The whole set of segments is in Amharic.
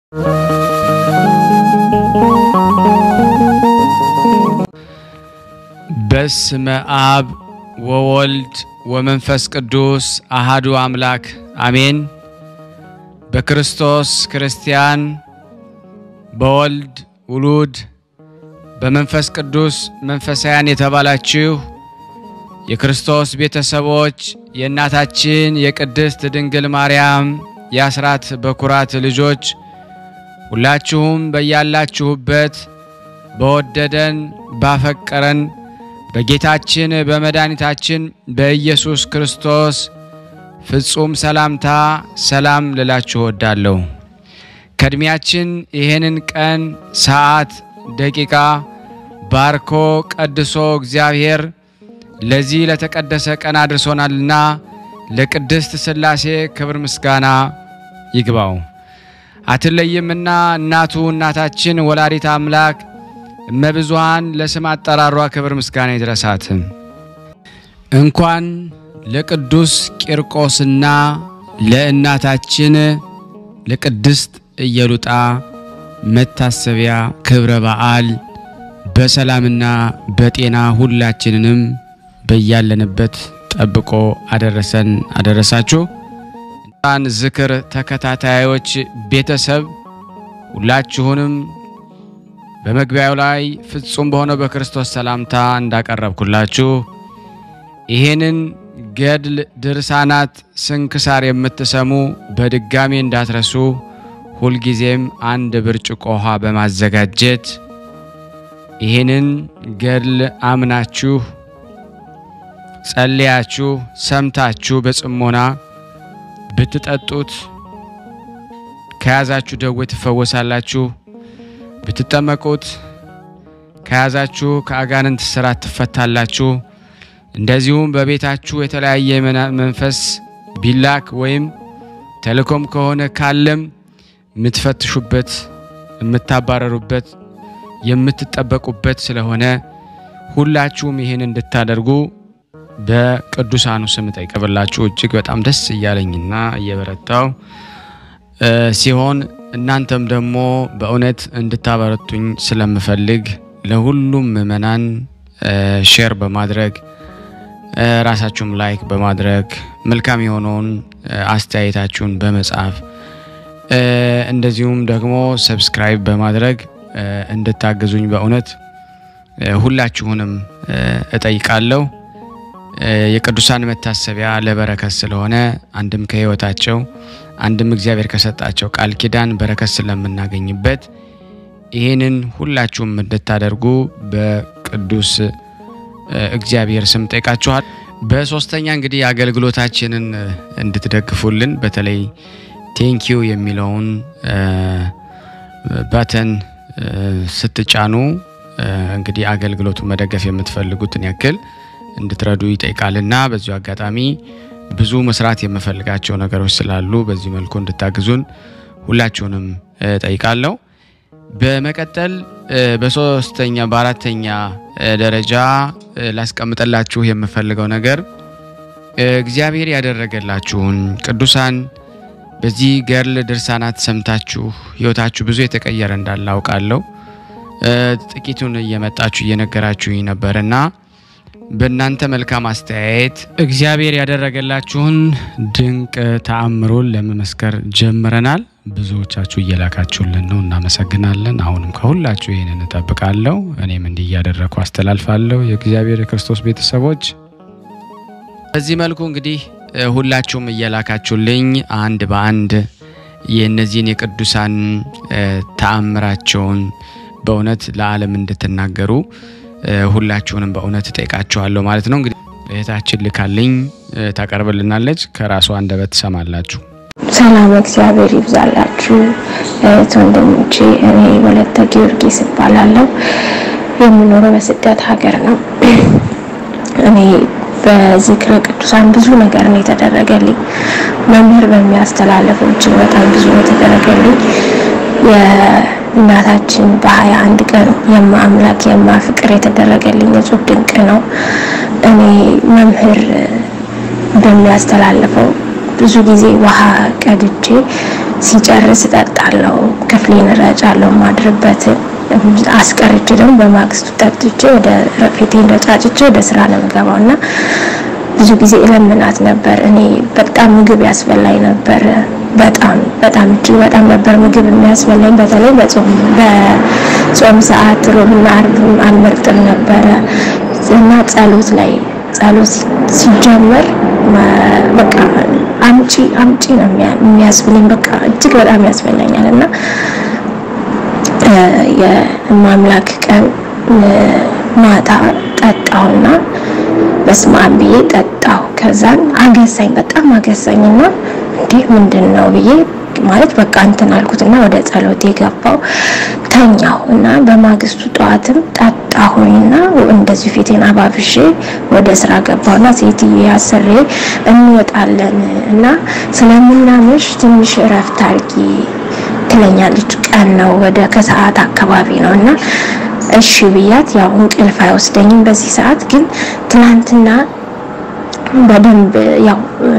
በስመ አብ ወወልድ ወመንፈስ ቅዱስ አሃዱ አምላክ አሜን። በክርስቶስ ክርስቲያን፣ በወልድ ውሉድ፣ በመንፈስ ቅዱስ መንፈሳውያን የተባላችሁ የክርስቶስ ቤተሰቦች የእናታችን የቅድስት ድንግል ማርያም የአስራት በኩራት ልጆች ሁላችሁም በያላችሁበት በወደደን ባፈቀረን በጌታችን በመድኃኒታችን በኢየሱስ ክርስቶስ ፍጹም ሰላምታ ሰላም ልላችሁ እወዳለሁ። ከእድሜያችን ይህንን ቀን፣ ሰዓት፣ ደቂቃ ባርኮ ቀድሶ እግዚአብሔር ለዚህ ለተቀደሰ ቀን አድርሶናልና ለቅድስት ሥላሴ ክብር ምስጋና ይግባው። አትለይምና እናቱ እናታችን ወላዲት አምላክ እመብዙሃን ለስም አጠራሯ ክብር ምስጋና ይድረሳት። እንኳን ለቅዱስ ቂርቆስና ለእናታችን ለቅድስት ኢየሉጣ መታሰቢያ ክብረ በዓል በሰላምና በጤና ሁላችንንም በያለንበት ጠብቆ አደረሰን አደረሳችሁ። እንኳን ዝክር ተከታታዮች ቤተሰብ ሁላችሁንም በመግቢያው ላይ ፍጹም በሆነው በክርስቶስ ሰላምታ እንዳቀረብኩላችሁ ይሄንን ገድል ድርሳናት ስንክሳር የምትሰሙ በድጋሚ እንዳትረሱ ሁልጊዜም አንድ ብርጭቆ ውሃ በማዘጋጀት ይህንን ገድል አምናችሁ ጸልያችሁ ሰምታችሁ በጽሞና ብትጠጡት ከያዛችሁ ደዌ ትፈወሳላችሁ። ብትጠመቁት ከያዛችሁ ከአጋንንት ስራት ትፈታላችሁ። እንደዚሁም በቤታችሁ የተለያየ መንፈስ ቢላክ ወይም ተልእኮም ከሆነ ካለም የምትፈትሹበት፣ የምታባረሩበት፣ የምትጠበቁበት ስለሆነ ሁላችሁም ይህን እንድታደርጉ በቅዱሳኑ ስም ጠይቀብላችሁ እጅግ በጣም ደስ እያለኝና እየበረታው ሲሆን እናንተም ደግሞ በእውነት እንድታበረቱኝ ስለምፈልግ ለሁሉም ምእመናን ሼር በማድረግ ራሳችሁም ላይክ በማድረግ መልካም የሆነውን አስተያየታችሁን በመጻፍ እንደዚሁም ደግሞ ሰብስክራይብ በማድረግ እንድታግዙኝ በእውነት ሁላችሁንም እጠይቃለሁ። የቅዱሳን መታሰቢያ ለበረከት ስለሆነ አንድም ከሕይወታቸው አንድም እግዚአብሔር ከሰጣቸው ቃል ኪዳን በረከት ስለምናገኝበት ይህንን ሁላችሁም እንድታደርጉ በቅዱስ እግዚአብሔር ስም ጠይቃችኋል። በሶስተኛ እንግዲህ አገልግሎታችንን እንድትደግፉልን በተለይ ቴንኪዩ የሚለውን ባተን ስትጫኑ እንግዲህ አገልግሎቱን መደገፍ የምትፈልጉትን ያክል እንድትረዱ ይጠይቃልና በዚሁ አጋጣሚ ብዙ መስራት የምፈልጋቸው ነገሮች ስላሉ በዚህ መልኩ እንድታግዙን ሁላችሁንም ጠይቃለሁ። በመቀጠል በሶስተኛ በአራተኛ ደረጃ ላስቀምጠላችሁ የምፈልገው ነገር እግዚአብሔር ያደረገላችሁን ቅዱሳን በዚህ ገድል ድርሳናት ሰምታችሁ ሕይወታችሁ ብዙ የተቀየረ እንዳለ አውቃለሁ። ጥቂቱን እየመጣችሁ እየነገራችሁኝ ነበርና በእናንተ መልካም አስተያየት እግዚአብሔር ያደረገላችሁን ድንቅ ተአምሮን ለመመስከር ጀምረናል። ብዙዎቻችሁ እየላካችሁልን ነው፣ እናመሰግናለን። አሁንም ከሁላችሁ ይህንን እጠብቃለሁ። እኔም እንዲህ እያደረግኩ አስተላልፋለሁ። የእግዚአብሔር የክርስቶስ ቤተሰቦች በዚህ መልኩ እንግዲህ ሁላችሁም እየላካችሁልኝ አንድ በአንድ የእነዚህን የቅዱሳን ተአምራቸውን በእውነት ለዓለም እንድትናገሩ ሁላችሁንም በእውነት እጠይቃችኋለሁ ማለት ነው። እንግዲህ እህታችን ልካልኝ ታቀርብልናለች። ከራሷ አንደበት ትሰማላችሁ። ሰላም እግዚአብሔር ይብዛላችሁ እህት ወንድሞቼ። እኔ ወለተ ጊዮርጊስ እባላለሁ። የምኖረው በስደት ሀገር ነው። እኔ በዝክረ ቅዱሳን ብዙ ነገር ነው የተደረገልኝ። መምህር በሚያስተላለፈው እጅግ በጣም ብዙ ነው የተደረገልኝ። የእናታችን በሀያ አንድ ቀን የማ አምላክ የማ ፍቅር የተደረገልኝ እጹብ ድንቅ ነው። እኔ መምህር በሚያስተላልፈው ብዙ ጊዜ ውሃ ቀድቼ ሲጨርስ እጠጣ እወጣለሁ፣ ክፍሌን እረጫለሁ። ማድርበትን አስቀርቼ ደግሞ በማግስቱ ጠጥቼ ወደ ፊቴን ረጫጭቼ ወደ ስራ ነው የምገባው እና ብዙ ጊዜ እለምናት ነበር። እኔ በጣም ምግብ ያስበላኝ ነበር። በጣም በጣም እጅግ በጣም ነበር ምግብ የሚያስበላኝ። በተለይ በጾም በጾም ሰዓት ሮብና አርብ አልመርጥም ነበረ እና ጸሎት ላይ ጸሎት ሲጀመር በቃ አምጪ አምጪ ነው የሚያስብለኝ። በቃ እጅግ በጣም ያስበላኛል እና የማምላክ ቀን ማታ ጠጣውና በስመ አብ ብዬ ጠጣው። ከዛን አገሳኝ፣ በጣም አገሳኝና እንዲህ ምንድን ነው ብዬ ማለት በቃ እንትን አልኩትና ወደ ጸሎት የገባው ተኛው እና በማግስቱ ጠዋትም ጠጣሁኝና እንደዚህ ፊቴን አባብሼ ወደ ስራ ገባሁና ሴትዬ አሰሬ እንወጣለን እና ስለምናመሽ ትንሽ እረፍት አድርጊ ትለኛለች። ቀን ነው ወደ ከሰዓት አካባቢ ነው እና እሺ ብያት፣ ያው እንቅልፍ አይወስደኝም በዚህ ሰዓት ግን ትናንትና በደንብ ያው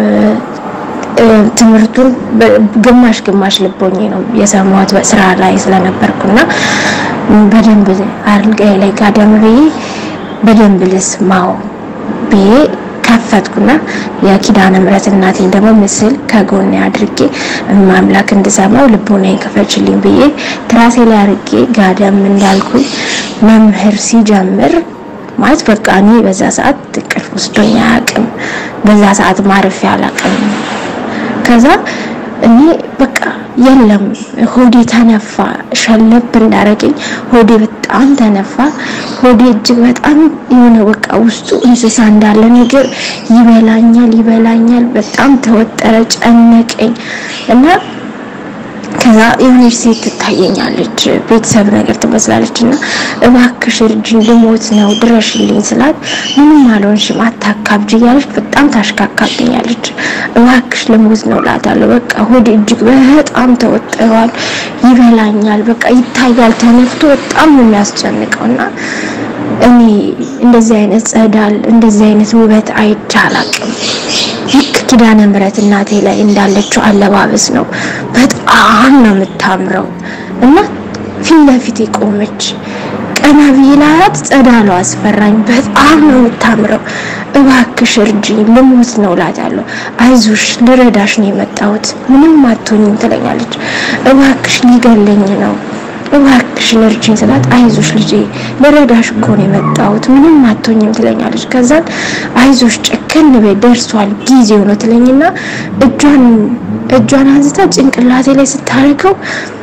ትምህርቱን ግማሽ ግማሽ ልቦኜ ነው የሰማሁት በስራ ላይ ስለነበርኩና በደንብ አልጋዬ ላይ ጋደም ብዬ በደንብ ልስማው ብዬ ከፈትኩና የኪዳነ ምሕረት እናቴን ደግሞ ምስል ከጎኔ አድርጌ ማምላክ እንድሰማው ልቦናዬን ክፈችልኝ ብዬ ትራሴ ላይ አድርጌ ጋደም እንዳልኩኝ መምህር ሲጀምር ማለት በቃ እኔ በዛ ሰዓት እንቅልፍ ወስዶኝ አያውቅም። በዛ ሰዓት ማረፊያ አላውቅም። ከዛ እኔ በቃ የለም ሆዴ ተነፋ። ሸለብ እንዳረገኝ ሆዴ በጣም ተነፋ። ሆዴ እጅግ በጣም የሆነ በቃ ውስጡ እንስሳ እንዳለ ነገር ይበላኛል ይበላኛል። በጣም ተወጠረ፣ ጨነቀኝ እና ከዛ የሆነች ሴት ትታየኛለች፣ ቤተሰብ ነገር ትመስላለች እና እባክሽ እርጅኝ ልሞት ነው ድረሽልኝ ስላት ምንም አልሆንሽም አታካብጅ እያለች በጣም ታሽካካብኛለች። እባክሽ ልሞት ነው እላታለሁ። በቃ ሆዴ እጅግ በጣም ተወጥሯል፣ ይበላኛል፣ በቃ ይታያል፣ ተነፍቶ በጣም ነው የሚያስጨንቀው እና እኔ እንደዚህ አይነት ጸዳል እንደዚህ አይነት ውበት አይቼ አላውቅም። ልክ ኪዳነ ምሕረት እናቴ ላይ እንዳለችው አለባበስ ነው። በጣም ነው የምታምረው እና ፊት ለፊት ቆመች። ቀና ብዬ ላያት ጸዳሏ አስፈራኝ። በጣም ነው የምታምረው። እባክሽ እርጅኝ ልሞት ነው እላታለሁ። አይዞሽ ልረዳሽ ነው የመጣሁት ምንም አትሆኝም ትለኛለች። እባክሽ ሊገለኝ ነው እባክሽን እርጅኝ ስላት አይዞሽ ልጄ ልረዳሽ እኮ ነው የመጣሁት ምንም አትሆኝም ትለኛለች። ከዛን አይዞሽ ጨከን በይ ደርሷል ጊዜው ነው ትለኝና እጇን እጇን አንስታ ጭንቅላቴ ላይ ስታደርገው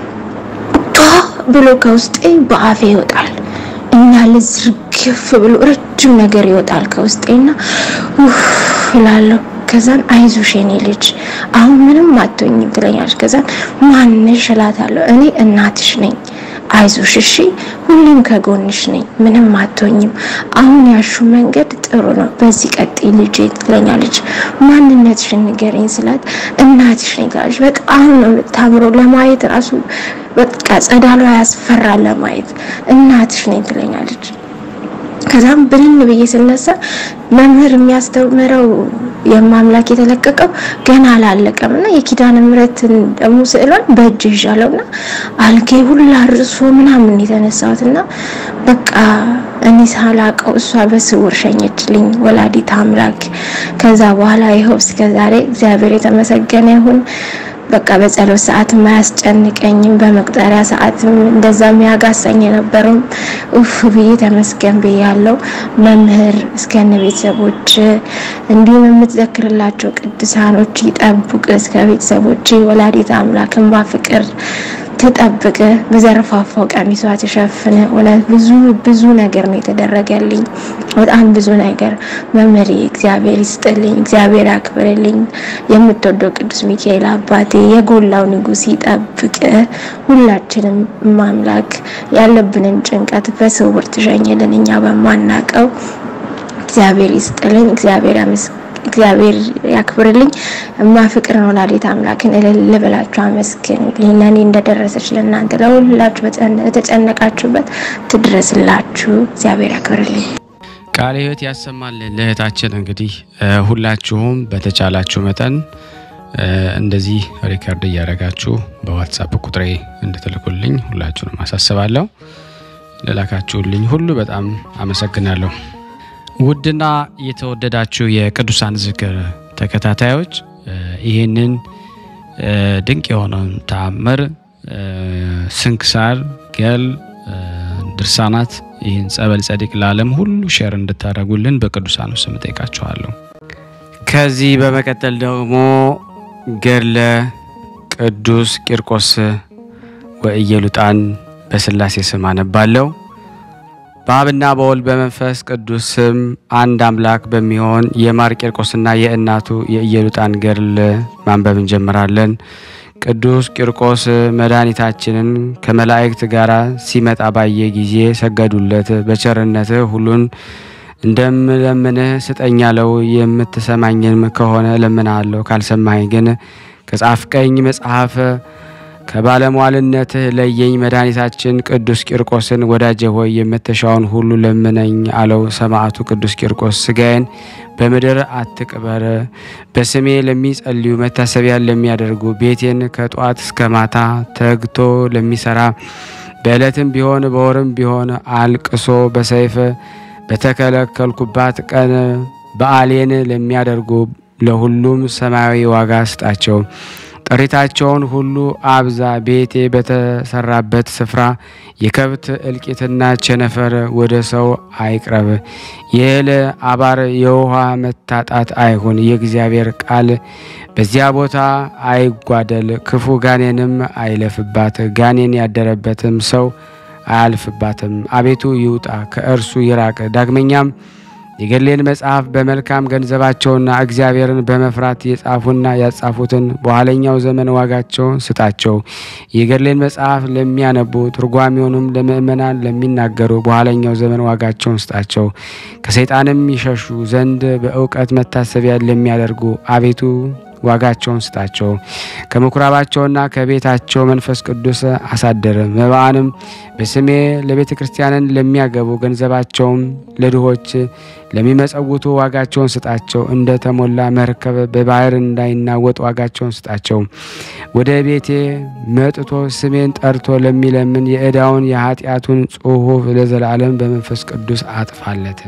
ቷ ብሎ ከውስጤ በአፌ ይወጣል እና ልዝርግፍ ብሎ ረጅም ነገር ይወጣል ከውስጤና ኡፍ እላለሁ። ከዛን አይዞሽ የኔ ልጅ አሁን ምንም አትሆኝም ትለኛለች። ከዛን ማንሽ እላታለሁ። እኔ እናትሽ ነኝ አይዞሽ እሺ፣ ሁሌም ከጎንሽ ነኝ፣ ምንም አትሆኝም። አሁን ያሹ መንገድ ጥሩ ነው፣ በዚህ ቀጥይ ልጄ ትለኛለች። ማንነትሽን ንገረኝ ስላት እናትሽ ነኝ ትላለች። በጣም ነው የምታምረው፣ ለማየት ራሱ በቃ ጸዳሏ ያስፈራል ለማየት። እናትሽ ነኝ ትለኛለች። ከዛም ብንን ብዬ ስነሳ መምህር የሚያስተምረው የማምላክ የተለቀቀው ገና አላለቀም እና የኪዳነ ምሕረትን ደግሞ ስዕሏን በእጅ ይዣለው እና አልጋዬ ሁላ ርሶ ምናምን የተነሳሁት እና በቃ እኔ ሳላቀው እሷ በስውር ሸኘችልኝ ወላዲት አምላክ። ከዛ በኋላ ይኸው እስከ ዛሬ እግዚአብሔር የተመሰገነ ይሁን። በቃ በጸሎት ሰዓት አያስጨንቀኝም። በመቁጠሪያ ሰዓትም እንደዛ የሚያጋሳኝ የነበረውም ኡፍ ብዬ ተመስገን ብያለሁ። መምህር እስከነ ቤተሰቦች እንዲሁም የምትዘክርላቸው ቅዱሳኖች ይጠብቅ እስከ ቤተሰቦች ወላዲት አምላክን ባፍቅር ትጠብቅ በዘርፋፋው ቀሚሷ ትሸፍን። እውነት ብዙ ብዙ ነገር ነው የተደረገልኝ፣ በጣም ብዙ ነገር። መምህሬ እግዚአብሔር ይስጥልኝ፣ እግዚአብሔር ያክብርልኝ። የምትወደው ቅዱስ ሚካኤል አባቴ የጎላው ንጉሥ ይጠብቅ። ሁላችንም ማምላክ ያለብንን ጭንቀት በስውር ትሸኝልን፣ እኛ በማናቀው። እግዚአብሔር ይስጥልኝ፣ እግዚአብሔር ያመስ እግዚአብሔር ያክብርልኝ። እማ ፍቅር ነው ወላዲት አምላክን እልል ብላችሁ አመስግኑልኝ። ለእኔ እንደደረሰች ለእናንተ ለሁላችሁ በተጨነቃችሁበት ትድረስላችሁ። እግዚአብሔር ያክብርልኝ። ቃለ ሕይወት ያሰማልን። ለእህታችን እንግዲህ ሁላችሁም በተቻላችሁ መጠን እንደዚህ ሪከርድ እያደረጋችሁ በዋትሳፕ ቁጥሬ እንድትልኩልኝ ሁላችሁንም አሳስባለሁ። ለላካችሁልኝ ሁሉ በጣም አመሰግናለሁ። ውድና የተወደዳችሁ የቅዱሳን ዝክር ተከታታዮች ይህንን ድንቅ የሆነውን ተአምር ስንክሳር፣ ገል፣ ድርሳናት ይህን ጸበል ጸዲቅ ለዓለም ሁሉ ሼር እንድታደርጉልን በቅዱሳኑ ስም ጠይቃችኋለሁ። ከዚህ በመቀጠል ደግሞ ገድለ ቅዱስ ቂርቆስ ወኢየሉጣን በስላሴ ስም አነባለሁ። በአብና በወልድ በመንፈስ ቅዱስ ስም አንድ አምላክ በሚሆን የማር ቂርቆስና የእናቱ የኢየሉጣን ገድል ማንበብ እንጀምራለን። ቅዱስ ቂርቆስ መድኃኒታችንን ከመላእክት ጋር ሲመጣ ባየ ጊዜ ሰገዱለት። በቸርነትህ ሁሉን እንደምለምንህ ስጠኝ አለው። የምትሰማኝንም ከሆነ እለምንሃለሁ፣ ካልሰማኝ ግን ከጻፍቀኝ መጽሐፍ ከባለሟልነትህ ለየኝ። መድኃኒታችን ቅዱስ ቂርቆስን ወዳጄ ሆይ የምትሻውን ሁሉ ለምነኝ አለው። ሰማዕቱ ቅዱስ ቂርቆስ ስጋዬን በምድር አትቅበር፣ በስሜ ለሚጸልዩ መታሰቢያን ለሚያደርጉ ቤቴን ከጧት እስከ ማታ ተግቶ ለሚሰራ በዕለትም ቢሆን በወርም ቢሆን አልቅሶ በሰይፍ በተከለከልኩባት ቀን በዓሌን ለሚያደርጉ ለሁሉም ሰማያዊ ዋጋ ስጣቸው። ጥሪታቸውን ሁሉ አብዛ። ቤቴ በተሰራበት ስፍራ የከብት እልቂትና ቸነፈር ወደ ሰው አይቅረብ። የእህል አባር፣ የውሃ መታጣት አይሁን። የእግዚአብሔር ቃል በዚያ ቦታ አይጓደል። ክፉ ጋኔንም አይለፍባት። ጋኔን ያደረበትም ሰው አያልፍባትም። አቤቱ ይውጣ፣ ከእርሱ ይራቅ። ዳግመኛም የገድሌን መጽሐፍ በመልካም ገንዘባቸውና እግዚአብሔርን በመፍራት የጻፉና ያጻፉትን በኋለኛው ዘመን ዋጋቸውን ስጣቸው። የገድሌን መጽሐፍ ለሚያነቡ ትርጓሜውንም ለምእመናን ለሚናገሩ በኋለኛው ዘመን ዋጋቸውን ስጣቸው። ከሰይጣንም ይሸሹ ዘንድ በእውቀት መታሰቢያ ለሚያደርጉ አቤቱ ዋጋቸውን ስጣቸው። ከምኩራባቸውና ከቤታቸው መንፈስ ቅዱስ አሳደረ። መባአንም በስሜ ለቤተ ክርስቲያንን ለሚያገቡ ገንዘባቸውም ለድሆች ለሚመጸውቱ ዋጋቸውን ስጣቸው። እንደ ተሞላ መርከብ በባህር እንዳይናወጥ ዋጋቸውን ስጣቸው። ወደ ቤቴ መጥቶ ስሜን ጠርቶ ለሚለምን የዕዳውን የኃጢአቱን ጽሑፍ ለዘላለም በመንፈስ ቅዱስ አጥፋለት።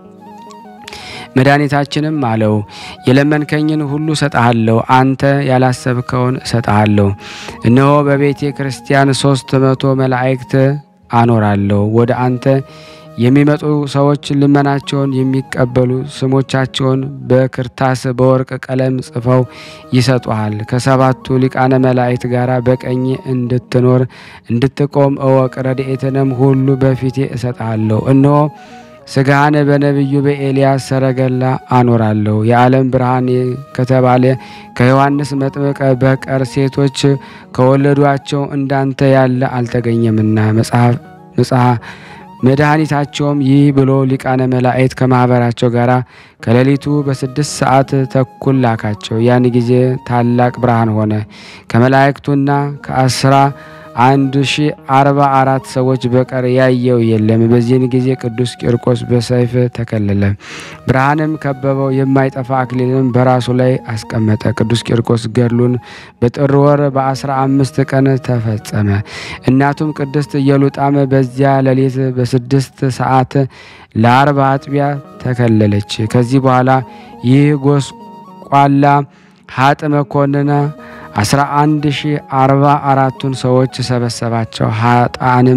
መድኃኒታችንም አለው የለመንከኝን ሁሉ እሰጥሃለሁ፣ አንተ ያላሰብከውን እሰጥሃለሁ። እነሆ በቤተ ክርስቲያን ሶስት መቶ መላእክት አኖራለሁ። ወደ አንተ የሚመጡ ሰዎች ልመናቸውን የሚቀበሉ ስሞቻቸውን በክርታስ በወርቅ ቀለም ጽፈው ይሰጡሃል። ከሰባቱ ሊቃነ መላእክት ጋር በቀኝ እንድትኖር እንድትቆም እወቅ። ረድኤትንም ሁሉ በፊቴ እሰጥሃለሁ። እነሆ ስጋህን በነቢዩ በኤልያስ ሰረገላ አኖራለሁ። የዓለም ብርሃን ከተባለ ከዮሐንስ መጥምቀ በቀር ሴቶች ከወለዷቸው እንዳንተ ያለ አልተገኘምና መጽሐፍ መጽሐፍ መድኃኒታቸውም ይህ ብሎ ሊቃነ መላእክት ከማኅበራቸው ጋር ከሌሊቱ በስድስት ሰዓት ተኩል ላካቸው። ያን ጊዜ ታላቅ ብርሃን ሆነ። ከመላእክቱና ከአስራ አንድ ሺ አርባ አራት ሰዎች በቀር ያየው የለም። በዚህን ጊዜ ቅዱስ ቂርቆስ በሰይፍ ተከለለ፣ ብርሃንም ከበበው። የማይጠፋ አክሊልም በራሱ ላይ አስቀመጠ። ቅዱስ ቂርቆስ ገድሉን በጥር ወር በአስራ አምስት ቀን ተፈጸመ። እናቱም ቅድስት ኢየሉጣም በዚያ ሌሊት በስድስት ሰዓት ለአርባ አጥቢያ ተከለለች። ከዚህ በኋላ ይህ ጎስቋላ ሀጥ መኮንን አስራ አንድ ሺ አርባ አራቱን ሰዎች ሰበሰባቸው። ሀጣንም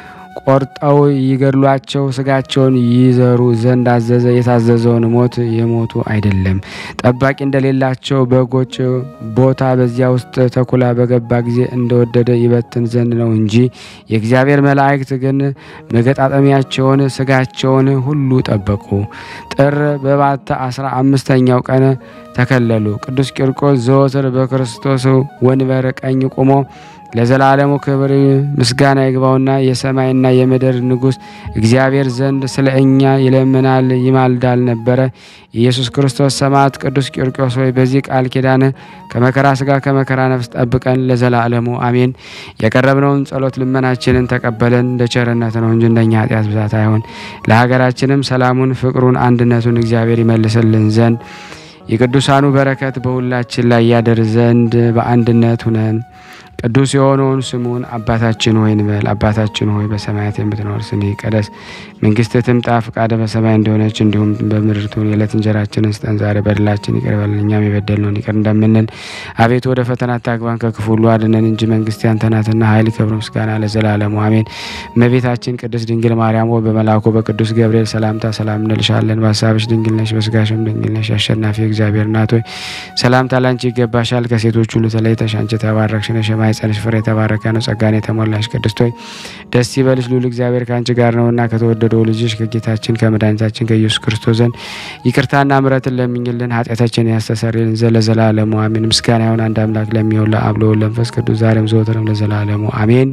ቆርጠው ይገድሏቸው ስጋቸውን ይዘሩ ዘንድ አዘዘ። የታዘዘውን ሞት የሞቱ አይደለም። ጠባቂ እንደሌላቸው በጎች ቦታ በዚያ ውስጥ ተኩላ በገባ ጊዜ እንደወደደ ይበትን ዘንድ ነው እንጂ የእግዚአብሔር መላእክት ግን መገጣጠሚያቸውን ስጋቸውን ሁሉ ጠበቁ። ጥር በባታ አስራ አምስተኛው ቀን ተከለሉ። ቅዱስ ቂርቆስ ዘወትር በክርስቶስ ወንበር ቀኝ ቆሞ ለዘላለሙ ክብር ምስጋና ይግባውና የሰማይና የምድር ንጉሥ እግዚአብሔር ዘንድ ስለ እኛ ይለምናል ይማልዳል ነበረ። ኢየሱስ ክርስቶስ ሰማዕት ቅዱስ ቂርቆስ ሆይ በዚህ ቃል ኪዳን ከመከራ ስጋ ከመከራ ነፍስ ጠብቀን ለዘላለሙ አሜን። የቀረብነውን ጸሎት ልመናችንን ተቀበለን እንደ ቸርነት ነው እንጂ እንደኛ ኃጢአት ብዛት አይሆን። ለሀገራችንም ሰላሙን፣ ፍቅሩን፣ አንድነቱን እግዚአብሔር ይመልስልን ዘንድ የቅዱሳኑ በረከት በሁላችን ላይ ያደር ዘንድ በአንድነት ሁነን ቅዱስ የሆነውን ስሙን አባታችን ሆይ እንበል። አባታችን ሆይ በሰማያት የምትኖር ስምህ ይቀደስ፣ መንግስትህ ትምጣ፣ ፈቃድህ በሰማይ እንደሆነች እንዲሁም በምድር ትሁን። የዕለት እንጀራችንን ስጠን ዛሬ፣ በደላችን ይቅር በለን እኛም የበደልነውን ይቅር እንደምንል። አቤቱ ወደ ፈተና አታግባን ከክፉ ሁሉ አድነን እንጂ መንግስት ያንተ ናትና፣ ኃይል፣ ክብር፣ ምስጋና ለዘላለሙ አሜን። እመቤታችን ቅድስት ድንግል ማርያም ሆይ በመልአኩ በቅዱስ ገብርኤል ሰላምታ ሰላም እንልሻለን። በሀሳብሽ ድንግል ነሽ፣ በስጋሽም ድንግል ነሽ። አሸናፊ እግዚአብሔር እናት ሆይ ሰላምታ ላንቺ ይገባሻል። ከሴቶች ሁሉ ተለይተሽ አንቺ የተባረክሽ ነሽ የማኅፀንሽ ፍሬ የተባረከ ነው። ጸጋን የተሞላሽ ቅድስት ሆይ ደስ ይበልሽ፣ ልዑል እግዚአብሔር ከአንቺ ጋር ነውና ከተወደደው ልጅሽ ከጌታችን ከመድኃኒታችን ከኢየሱስ ክርስቶስ ዘንድ ይቅርታና ምሕረትን ለምኝልን ኃጢአታችንን ያስተሰርይልን ዘንድ ለዘላለሙ አሜን። ምስጋና ይሁን አንድ አምላክ ለሚሆን ለአብ ለወልድ ለመንፈስ ቅዱስ ዛሬም ዘወትርም ለዘላለሙ አሜን።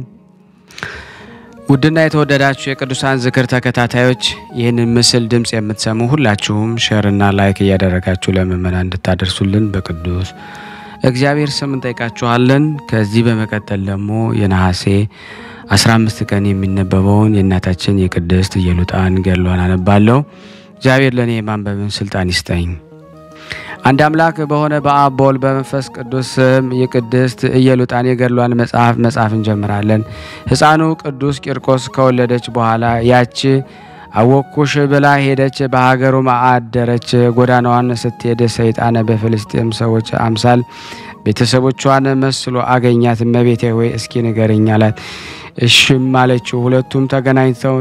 ውድና የተወደዳችሁ የቅዱሳን ዝክር ተከታታዮች ይህንን ምስል ድምፅ የምትሰሙ ሁላችሁም ሼርና ላይክ እያደረጋችሁ ለምእመናን እንድታደርሱልን በቅዱስ እግዚአብሔር ስም እንጠይቃችኋለን። ከዚህ በመቀጠል ደግሞ የነሐሴ 15 ቀን የሚነበበውን የእናታችን የቅድስት ኢየሉጣን ገድሏን አነባለሁ። እግዚአብሔር ለእኔ የማንበብን ስልጣን ይስጠኝ። አንድ አምላክ በሆነ በአብ በወልድ በመንፈስ ቅዱስ ስም የቅድስት ኢየሉጣን የገድሏን መጽሐፍ መጽሐፍ እንጀምራለን። ሕፃኑ ቅዱስ ቂርቆስ ከወለደች በኋላ ያች አወኩሽ ብላ ሄደች። በሀገሩም አደረች። ጎዳናዋን ስትሄድ ሰይጣን በፍልስጤም ሰዎች አምሳል ቤተሰቦቿን መስሎ አገኛት። እመቤቴ ሆይ እስኪ ንገረኝ አላት። እሽም አለችው። ሁለቱም ተገናኝተው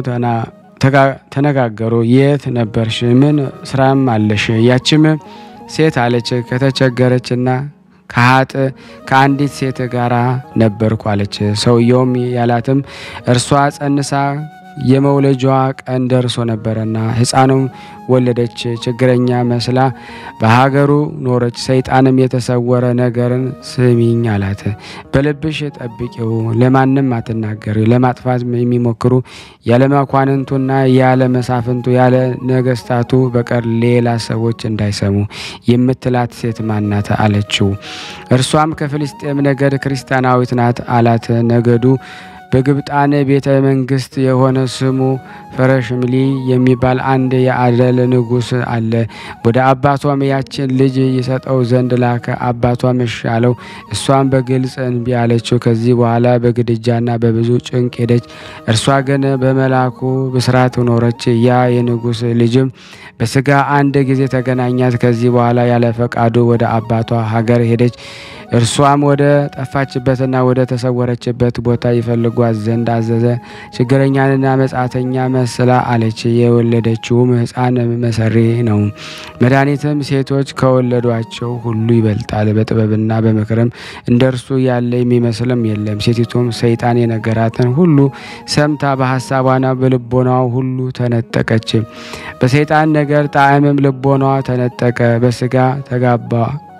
ተነጋገሩ። የት ነበርሽ? ምን ስራም አለሽ? ያችም ሴት አለች ከተቸገረችና ከሀጥ ከአንዲት ሴት ጋር ነበርኩ አለች። ሰውየውም ያላትም እርሷ ጸንሳ የመውለጃዋ ቀን ደርሶ ነበረና ሕፃኑም ወለደች። ችግረኛ መስላ በሀገሩ ኖረች። ሰይጣንም የተሰወረ ነገርን ስሚኝ አላት። በልብሽ ጠብቂው፣ ለማንም አትናገሪ። ለማጥፋት የሚሞክሩ ያለ መኳንንቱና ያለ መሳፍንቱ ያለ ነገስታቱ በቀር ሌላ ሰዎች እንዳይሰሙ የምትላት ሴት ማናት? አለችው። እርሷም ከፍልስጤም ነገድ ክርስቲያናዊት ናት አላት። ነገዱ በግብጣን ቤተ መንግስት የሆነ ስሙ ፈረሽምሊ የሚባል አንድ የአደል ንጉሥ አለ። ወደ አባቷም ያችን ልጅ ይሰጠው ዘንድ ላከ። አባቷም እሺ አለው። እሷም በግልጽ እንቢ አለችው። ከዚህ በኋላ በግድጃና በብዙ ጭንቅ ሄደች። እርሷ ግን በመላኩ ብስራት ኖረች። ያ የንጉሥ ልጅም በስጋ አንድ ጊዜ ተገናኛት። ከዚህ በኋላ ያለ ፈቃዱ ወደ አባቷ ሀገር ሄደች። እርሷም ወደ ጠፋችበትና ወደ ተሰወረችበት ቦታ ይፈልጓት ዘንድ አዘዘ። ችግረኛንና መጻተኛ መስላ አለች። የወለደችውም ሕፃን መሰሪ ነው። መድኃኒትም ሴቶች ከወለዷቸው ሁሉ ይበልጣል። በጥበብና በምክርም እንደ እርሱ ያለ የሚመስልም የለም። ሴቲቱም ሰይጣን የነገራትን ሁሉ ሰምታ በሀሳቧና በልቦናዋ ሁሉ ተነጠቀች። በሰይጣን ነገር ጣዕምም ልቦናዋ ተነጠቀ። በስጋ ተጋባ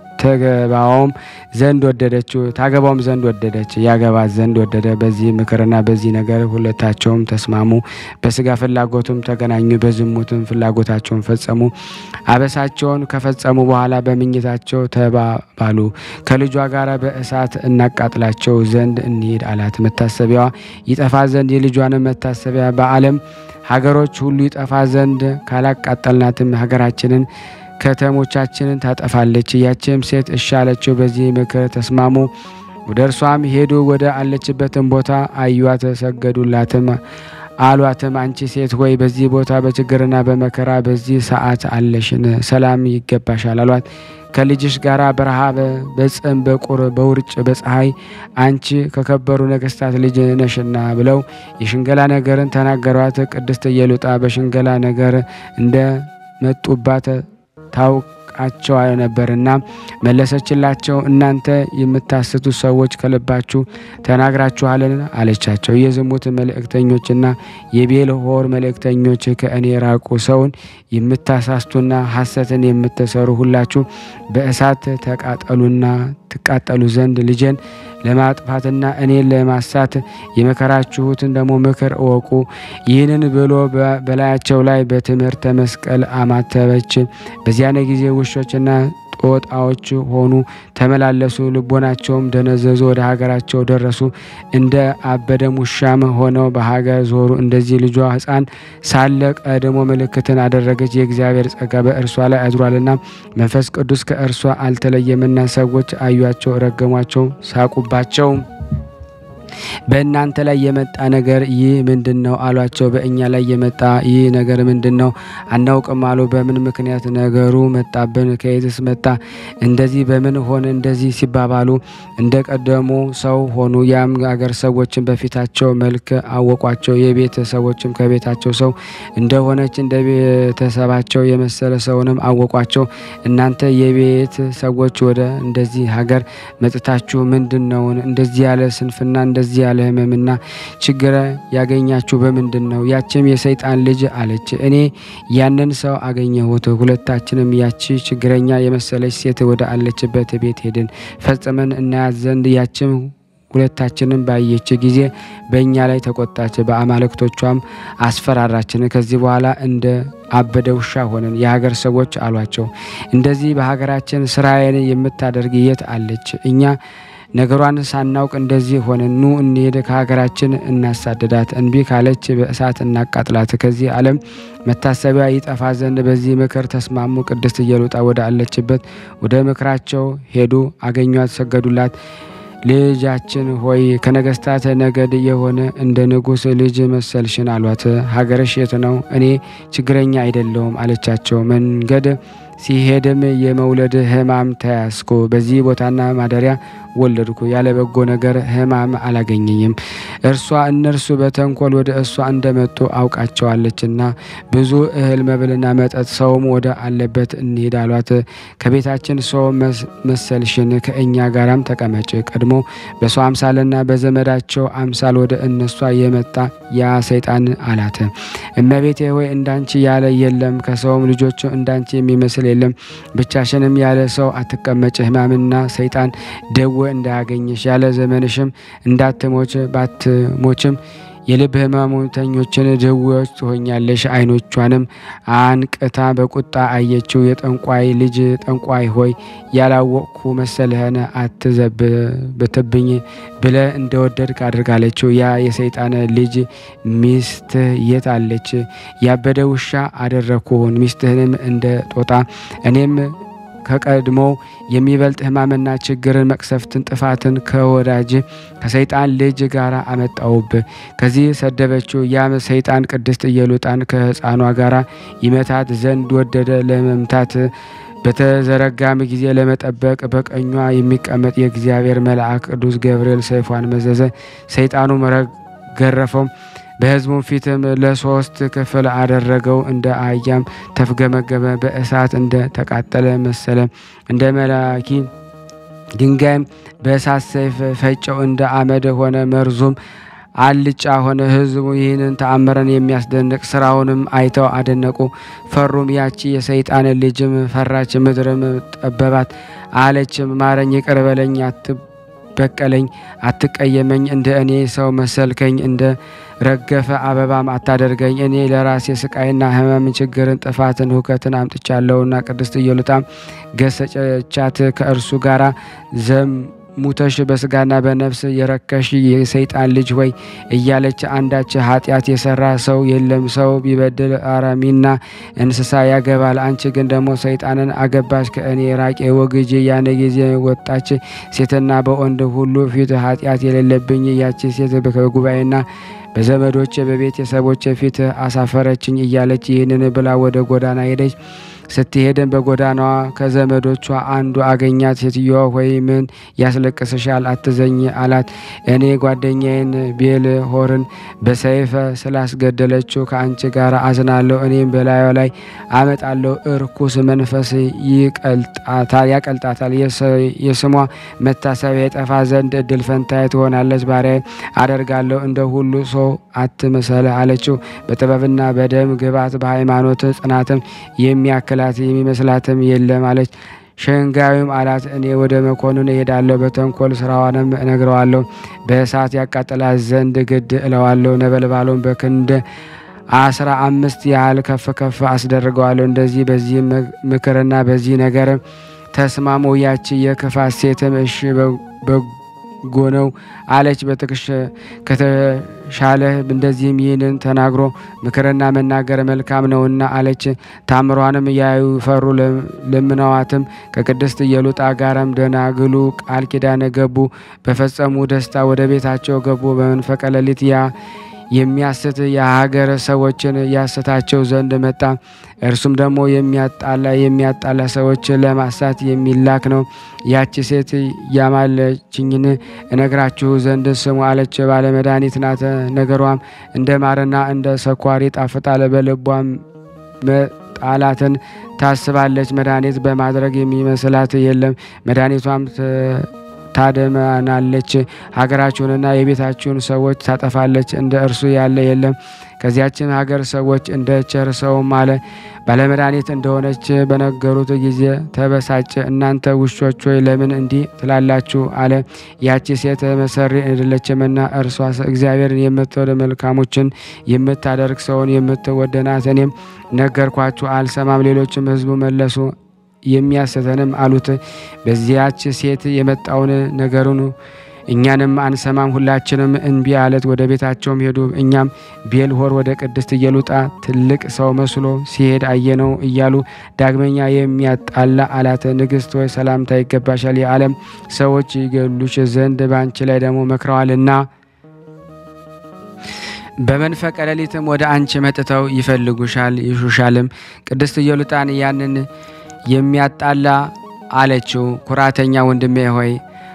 ተገባውም ዘንድ ወደደችው ታገባውም ዘንድ ወደደች ያገባት ዘንድ ወደደ። በዚህ ምክርና በዚህ ነገር ሁለታቸውም ተስማሙ። በስጋ ፍላጎቱም ተገናኙ፣ በዝሙትም ፍላጎታቸውን ፈጸሙ። አበሳቸውን ከፈጸሙ በኋላ በምኝታቸው ተባባሉ። ከልጇ ጋር በእሳት እናቃጥላቸው ዘንድ እንሂድ አላት። መታሰቢያዋ ይጠፋ ዘንድ የልጇንም መታሰቢያ በዓለም ሀገሮች ሁሉ ይጠፋ ዘንድ ካላቃጠልናትም ሀገራችንን ከተሞቻችንን ታጠፋለች። ያችም ሴት እሺ አለችው። በዚህ ምክር ተስማሙ። ወደ እርሷም ሄዱ። ወደ አለችበትም ቦታ አዩዋት፣ ሰገዱላትም። አሏትም አንቺ ሴት ሆይ በዚህ ቦታ በችግርና በመከራ በዚህ ሰዓት አለሽን፣ ሰላም ይገባሻል አሏት። ከልጅሽ ጋር በረሃብ በጽም በቁር በውርጭ በፀሐይ አንቺ ከከበሩ ነገስታት ልጅ ነሽና ብለው የሽንገላ ነገርን ተናገሯት። ቅድስት ኢየሉጣ በሽንገላ ነገር እንደ መጡባት ታውቃቸው ነበርና መለሰችላቸው። እናንተ የምታስቱ ሰዎች ከልባችሁ ተናግራችኋልን? አለቻቸው። የዝሙት መልእክተኞችና የቤልሆር መልእክተኞች ከእኔ ራቁ። ሰውን የምታሳስቱና ሐሰትን የምትሰሩ ሁላችሁ በእሳት ተቃጠሉና ትቃጠሉ ዘንድ ልጄን ለማጥፋትና እኔን ለማሳት የመከራችሁትን ደግሞ ምክር እወቁ። ይህንን ብሎ በላያቸው ላይ በትምህርተ መስቀል አማተበች። በዚያን ጊዜ ውሾችና ጦጣዎች ሆኑ፣ ተመላለሱ። ልቦናቸውም ደነዘዙ፣ ወደ ሀገራቸው ደረሱ። እንደ አበደም ውሻም ሆነው በሀገር ዞሩ። እንደዚህ ልጇ ሕፃን ሳለ ቀድሞ ምልክትን አደረገች። የእግዚአብሔር ጸጋ በእርሷ ላይ አድሯልና መንፈስ ቅዱስ ከእርሷ አልተለየምና ሰዎች አዩአቸው፣ ረገሟቸው፣ ሳቁባቸው። በእናንተ ላይ የመጣ ነገር ይህ ምንድን ነው አሏቸው። በእኛ ላይ የመጣ ይህ ነገር ምንድን ነው አናውቅም አሉ። በምን ምክንያት ነገሩ መጣብን? ከየትስ መጣ? እንደዚህ በምን ሆነ? እንደዚህ ሲባባሉ እንደ ቀደሙ ሰው ሆኑ። ያም አገር ሰዎችን በፊታቸው መልክ አወቋቸው። የቤት ሰዎችም ከቤታቸው ሰው እንደሆነች እንደ ቤተሰባቸው የመሰለ ሰውንም አወቋቸው። እናንተ የቤት ሰዎች ወደ እንደዚህ ሀገር መጥታችሁ ምንድን ነውን? እንደዚህ ያለ ስንፍና እንደዚህ ያለ ሕመምና ችግር ያገኛችሁ በምንድን ነው? ያችም የሰይጣን ልጅ አለች። እኔ ያንን ሰው አገኘሁት። ሁለታችንም ያቺ ችግረኛ የመሰለች ሴት ወደ አለችበት ቤት ሄድን ፈጽመን እናያት ዘንድ ያችም ሁለታችንም ባየች ጊዜ በእኛ ላይ ተቆጣች፣ በአማልክቶቿም አስፈራራችን። ከዚህ በኋላ እንደ አበደ ውሻ ሆነን የሀገር ሰዎች አሏቸው፣ እንደዚህ በሀገራችን ስራዬን የምታደርግ የት አለች? እኛ ነገሯን ሳናውቅ እንደዚህ ሆነን ኑ እንሄድ፣ ከሀገራችን እናሳደዳት። እንቢ ካለች በእሳት እናቃጥላት፣ ከዚህ ዓለም መታሰቢያ ይጠፋ ዘንድ። በዚህ ምክር ተስማሙ። ቅድስት ኢየሉጣ ወደ አለችበት ወደ ምክራቸው ሄዱ፣ አገኟት፣ ሰገዱላት። ልጃችን ሆይ ከነገስታት ነገድ የሆነ እንደ ንጉሥ ልጅ መሰልሽን አሏት። ሀገርሽ የት ነው? እኔ ችግረኛ አይደለሁም አለቻቸው። መንገድ ሲሄድም የመውለድ ሕማም ተያዝኩ። በዚህ ቦታና ማደሪያ ወለድኩ። ያለ በጎ ነገር ሕማም አላገኘኝም። እርሷ እነርሱ በተንኮል ወደ እሷ እንደመጡ አውቃቸዋለችና ብዙ እህል መብልና መጠጥ ሰውም ወደ አለበት እንሂድ አሏት። ከቤታችን ሰው መሰልሽን ከእኛ ጋራም ተቀመጭ። ቀድሞ በሰው አምሳልና በዘመዳቸው አምሳል ወደ እነሷ የመጣ ያ ሰይጣን አላት። እመቤቴ ሆይ እንዳንቺ ያለ የለም፣ ከሰውም ልጆች እንዳንቺ የሚመስል የለም። ብቻሽንም ያለ ሰው አትቀመጭ። ሕማምና ሰይጣን ደዌ እንዳያገኝሽ ያለ ዘመንሽም እንዳትሞች ባትሞችም የልብ ሕመምተኞችን ድዌዎች ትሆኛለሽ። ዓይኖቿንም አንቅታ በቁጣ አየችው። የጠንቋይ ልጅ ጠንቋይ ሆይ ያላወቅኩ መሰልህን? አትዘብትብኝ ብለ እንደወደድክ አድርጋለችው። ያ የሰይጣን ልጅ ሚስትህ የት አለች? ያበደ ውሻ አደረግኩህን ሚስትህንም እንደ ጦጣ እኔም ከቀድሞው የሚበልጥ ሕማምና ችግርን፣ መቅሰፍትን፣ ጥፋትን ከወዳጅ ከሰይጣን ልጅ ጋር አመጣውብ። ከዚህ ሰደበችው። ያም ሰይጣን ቅድስት ኢየሉጣን ከሕፃኗ ጋር ይመታት ዘንድ ወደደ። ለመምታት በተዘረጋም ጊዜ ለመጠበቅ በቀኟ የሚቀመጥ የእግዚአብሔር መልአክ ቅዱስ ገብርኤል ሰይፏን መዘዘ። ሰይጣኑም ገረፈው። በሕዝቡ ፊትም ለሶስት ክፍል አደረገው። እንደ አህያም ተፍገመገመ፣ በእሳት እንደ ተቃጠለ መሰለ። እንደ መላኪ ድንጋይም በእሳት ሰይፍ ፈጨው፣ እንደ አመድ ሆነ። መርዙም አልጫ ሆነ። ሕዝቡ ይህንን ተአምረን የሚያስደንቅ ስራውንም አይተው አደነቁ፣ ፈሩም። ያቺ የሰይጣን ልጅም ፈራች፣ ምድርም ጠበባት፣ አለችም ማረኝ፣ ይቅር በለኝ፣ አትበቀለኝ፣ አትቀየመኝ፣ እንደ እኔ ሰው መሰልከኝ እንደ ረገፈ አበባም አታደርገኝ። እኔ ለራሴ ስቃይና ሕመም፣ ችግርን፣ ጥፋትን፣ ሁከትን አምጥቻለሁና። ቅድስት ኢየሉጣም ገሰጨቻት። ከእርሱ ጋራ ዘሙተሽ በስጋና በነፍስ የረከሽ የሰይጣን ልጅ ሆይ እያለች አንዳች ኃጢአት የሰራ ሰው የለም። ሰው ቢበድል አራሚና እንስሳ ያገባል። አንቺ ግን ደግሞ ሰይጣንን አገባሽ። ከእኔ ራቄ ወግጄ። ያን ጊዜ ወጣች ሴትና በወንድ ሁሉ ፊት ኃጢአት የሌለብኝ ያቺ ሴት በጉባኤና በዘመዶቼ በቤተሰቦቼ ፊት አሳፈረችኝ እያለች ይህንን ብላ ወደ ጎዳና ሄደች። ስትሄድን በጎዳናዋ ከዘመዶቿ አንዱ አገኛት። ሴትዮዋ ሆይ ምን ያስለቅስሻል? አትዘኝ አላት። እኔ ጓደኛዬን ቤል ሆርን በሰይፍ ስላስገደለችው ከአንቺ ጋር አዝናለሁ። እኔም በላዩ ላይ አመጣለሁ። እርኩስ መንፈስ ያቀልጣታል። የስሟ መታሰቢያ የጠፋ ዘንድ እድል ፈንታዬ ትሆናለች። ባሪያ አደርጋለሁ። እንደ ሁሉ ሰው አትመሰል አለችው። በጥበብና በደም ግባት በሃይማኖት ጽናትም የሚያክላት የሚመስላትም የለም አለች። ሸንጋዩም አላት እኔ ወደ መኮንን እሄዳለሁ፣ በተንኮል ስራዋንም እነግረዋለሁ፣ በእሳት ያቃጥላት ዘንድ ግድ እለዋለሁ። ነበልባሉን በክንድ አስራ አምስት ያህል ከፍ ከፍ አስደርገዋለሁ። እንደዚህ በዚህ ምክርና በዚህ ነገር ተስማሙ። ያቺ የክፋት ሴትም እሺ በጎ ነው አለች። በትክሽ ከተሻለ እንደዚህም ይህንን ተናግሮ ምክርና መናገር መልካም ነውና አለች። ታምሯንም ያዩ ፈሩ። ለምነዋትም ከቅድስት ኢየሉጣ ጋርም ደናግሉ ቃል ኪዳን ገቡ። በፈጸሙ ደስታ ወደ ቤታቸው ገቡ። በመንፈቀ ሌሊት ያ የሚያስት የሀገር ሰዎችን ያስታቸው ዘንድ መጣ። እርሱም ደግሞ የሚያጣላ የሚያጣላ ሰዎች ለማሳት የሚላክ ነው። ያቺ ሴት ያማለችኝን እነግራችሁ ዘንድ ስሙ አለች። ባለመድኃኒት ናት። ነገሯም እንደ ማርና እንደ ሰኳር ይጣፍጣል። በልቧም መጣላትን ታስባለች። መድኃኒት በማድረግ የሚመስላት የለም። መድኃኒቷም ታደማናለች። ሀገራችሁንና የቤታችሁን ሰዎች ታጠፋለች። እንደ እርሱ ያለ የለም። ከዚያችን ሀገር ሰዎች እንደ ቸር ሰውም አለ ባለመድኃኒት እንደሆነች በነገሩት ጊዜ ተበሳጨ። እናንተ ውሾች ሆይ ለምን እንዲህ ትላላችሁ? አለ። ያቺ ሴት መሰሪ አይደለችምና እርሷ እግዚአብሔርን የምትወድ መልካሞችን የምታደርግ ሰውን የምትወድ ናት። እኔም ነገርኳችሁ አልሰማም። ሌሎችም ሕዝቡ መለሱ የሚያስተንም አሉት። በዚያች ሴት የመጣውን ነገሩን እኛንም አንሰማም፣ ሁላችንም እንቢ አለት። ወደ ቤታቸውም ሄዱ። እኛም ቤልሆር ወደ ቅድስት ኢየሉጣ ትልቅ ሰው መስሎ ሲሄድ አየነው እያሉ ዳግመኛ የሚያጣላ አላት። ንግሥት ሆይ ሰላምታ ይገባሻል፣ የዓለም ሰዎች ይገሉሽ ዘንድ በአንቺ ላይ ደግሞ መክረዋልና በመንፈቀ ሌሊትም ወደ አንቺ መጥተው ይፈልጉሻል፣ ይሹሻልም። ቅድስት ኢየሉጣን ያንን የሚያጣላ አለችው፣ ኩራተኛ ወንድሜ ሆይ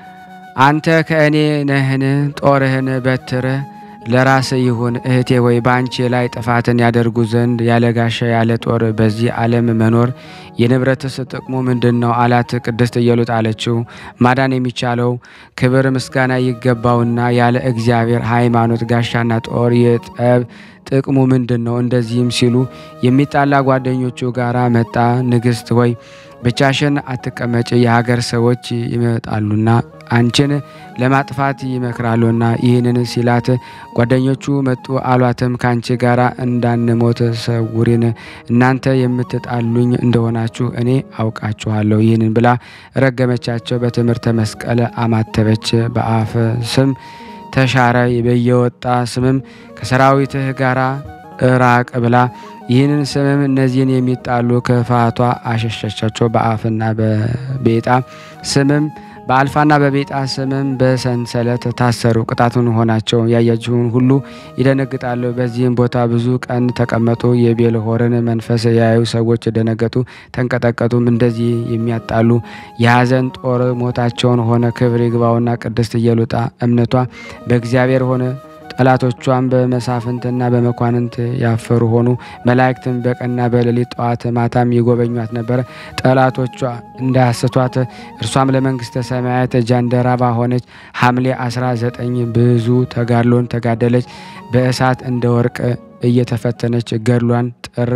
አንተ ከእኔ ነህን? ጦርህን በትር ለራስ ይሁን። እህቴ ሆይ በአንቺ ላይ ጥፋትን ያደርጉ ዘንድ ያለ ጋሻ ያለ ጦር በዚህ ዓለም መኖር የንብረትስ ጥቅሙ ምንድን ነው? አላት። ቅድስት ኢየሉጣ አለችው፣ ማዳን የሚቻለው ክብር ምስጋና ይገባውና ያለ እግዚአብሔር ሃይማኖት ጋሻና ጦር የጠብ ጥቅሙ ምንድን ነው? እንደዚህም ሲሉ የሚጣላ ጓደኞቹ ጋር መጣ። ንግሥት ሆይ ብቻሽን አትቀመጭ፣ የሀገር ሰዎች ይመጣሉና አንቺን ለማጥፋት ይመክራሉና። ይህንን ሲላት ጓደኞቹ መጡ። አሏትም ከአንቺ ጋር እንዳንሞት ሰውሪን፣ እናንተ የምትጣሉኝ እንደሆናችሁ እኔ አውቃችኋለሁ። ይህንን ብላ ረገመቻቸው። በትምህርተ መስቀል አማተበች። በአፍ ስም ተሻረ። በየወጣ ስምም ከሰራዊትህ ጋር እራቅ ብላ ይህንን ስምም እነዚህን የሚጣሉ ክፋቷ አሸሸቻቸው። በአፍና በቤጣ ስምም በአልፋና በቤጣ ስምም በሰንሰለት ታሰሩ። ቅጣቱን ሆናቸው ያያችሁን ሁሉ ይደነግጣሉ። በዚህም ቦታ ብዙ ቀን ተቀመጡ። የቤልሆርን መንፈስ ያዩ ሰዎች ደነገጡ፣ ተንቀጠቀጡም። እንደዚህ የሚያጣሉ የሐዘን ጦር ሞታቸውን ሆነ። ክብር ይግባውና ቅድስት ኢየሉጣ እምነቷ በእግዚአብሔር ሆነ። ጠላቶቿን በመሳፍንትና በመኳንንት ያፈሩ ሆኑ። መላእክትም በቀንና በሌሊት ጠዋት ማታም ይጎበኟት ነበረ፣ ጠላቶቿ እንዳያስቷት። እርሷም ለመንግስተ ሰማያት ጃንደረባ ሆነች። ሐምሌ 19 ብዙ ተጋድሎን ተጋደለች። በእሳት እንደ ወርቅ እየተፈተነች ገድሏን ጥር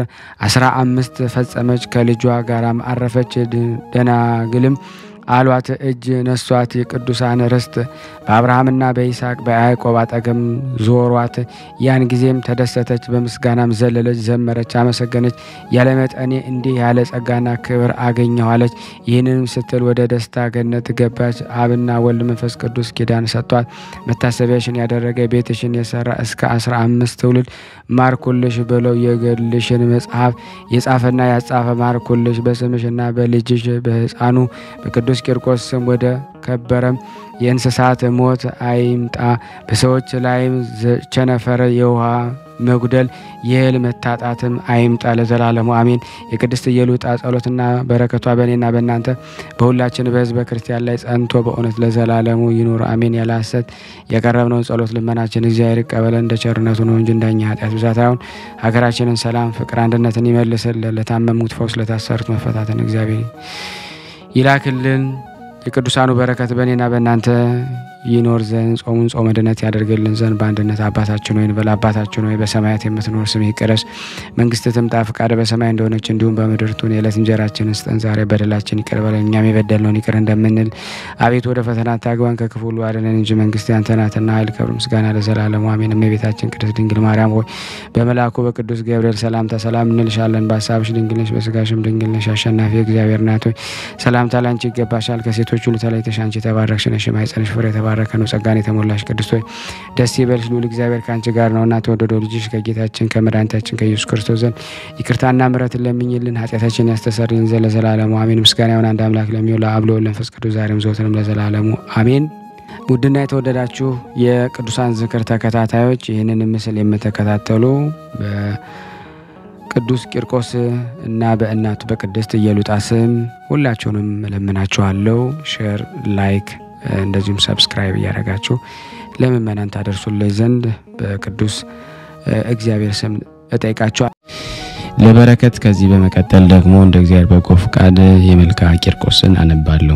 15 ፈጸመች። ከልጇ ጋራም አረፈች። ደናግልም አሏት እጅ ነሷት። የቅዱሳን ርስት በአብርሃምና በይስሐቅ በያዕቆብ አጠገም ዞሯት። ያን ጊዜም ተደሰተች፣ በምስጋናም ዘለለች፣ ዘመረች፣ አመሰገነች። ያለመጠኔ እንዲህ ያለ ጸጋና ክብር አገኘኋለች። ይህንንም ስትል ወደ ደስታ ገነት ገባች። አብና ወልድ መንፈስ ቅዱስ ኪዳን ሰጥቷት መታሰቢያሽን ያደረገ ቤትሽን የሰራ እስከ አስራ አምስት ትውልድ ማርኩልሽ ብለው የገድልሽን መጽሐፍ የጻፈና ያጻፈ ማርኩልሽ በስምሽና በልጅሽ በሕፃኑ በቅዱስ ቂርቆስ ስም ወደ ከበረም የእንስሳት ሞት አይምጣ፣ በሰዎች ላይም ቸነፈር፣ የውሃ መጉደል፣ የእህል መታጣትም አይምጣ ለዘላለሙ አሜን። የቅድስት ኢየሉጣ ጸሎትና በረከቷ በእኔና በእናንተ በሁላችን በሕዝበ ክርስቲያን ላይ ጸንቶ በእውነት ለዘላለሙ ይኑር አሜን። ያለ ሐሰት የቀረብነውን ጸሎት ልመናችን እግዚአብሔር ይቀበለን እንደ ቸርነቱ ነው እንጂ እንደኛ ኃጢአት ብዛት አይሁን። ሀገራችንን ሰላም፣ ፍቅር፣ አንድነትን ይመልስልን። ለታመሙት ፈውስ፣ ለታሰሩት መፈታትን እግዚአብሔር ይላክልን። የቅዱሳኑ በረከት በእኔና በእናንተ ይኖር ዘንድ ጾሙን ጾመ ድነት ያደርግልን ዘንድ በአንድነት አባታችን ሆይ እንበል። አባታችን ሆይ በሰማያት የምትኖር ስምህ ይቀደስ፣ መንግስትህ ትምጣ፣ ፈቃድህ በሰማይ እንደሆነች እንዲሁም በምድር ትሁን። የዕለት እንጀራችንን ስጠን ዛሬ፣ በደላችን ይቅር በለን እኛም የበደልነውን ይቅር እንደምንል። አቤቱ ወደ ፈተና አታግባን ከክፉ ሁሉ አድነን እንጂ መንግስት ያንተ ናትና ኃይል፣ ክብር፣ ምስጋና ለዘላለሙ አሜን። እመቤታችን ቅድስት ድንግል ማርያም ሆይ በመልአኩ በቅዱስ ገብርኤል ሰላምታ ሰላም እንልሻለን። በሀሳብሽ ድንግል ነሽ፣ በስጋሽም ድንግል ነሽ። አሸናፊ እግዚአብሔር ናት ሆይ ሰላምታ ላንቺ ይገባሻል። ከሴቶች ሁሉ ተለይተሽ አንቺ የተባረክሽ ነሽ፣ የማኅፀንሽ ፍሬ የተባረከ ነው። ጸጋን የተሞላሽ ቅድስት ሆይ ደስ ይበልሽ፣ ልዑል እግዚአብሔር ከአንቺ ጋር ነውና ተወደደው ልጅሽ ከጌታችን ከመድኃኒታችን ከኢየሱስ ክርስቶስ ዘንድ ይቅርታና ምሕረትን ለምኝልን ኃጢአታችን ያስተሰርይን ዘንድ ለዘላለሙ አሜን። ምስጋና ይሁን አንድ አምላክ ለሚሆን ለአብ ለወልድ ለመንፈስ ቅዱስ ዛሬም ዘወትርም ለዘላለሙ አሜን። ውድና የተወደዳችሁ የቅዱሳን ዝክር ተከታታዮች ይህንን ምስል የምትከታተሉ በቅዱስ ቂርቆስ እና በእናቱ በቅድስት ኢየሉጣ ስም ሁላችሁንም እለምናችኋለሁ። ሼር፣ ላይክ እንደዚሁም ሰብስክራይብ እያደረጋችሁ ለምእመናን ታደርሱልኝ ዘንድ በቅዱስ እግዚአብሔር ስም እጠይቃችኋል። ለበረከት ከዚህ በመቀጠል ደግሞ እንደ እግዚአብሔር በጎ ፍቃድ የመልካ ቂርቆስን አነባለሁ።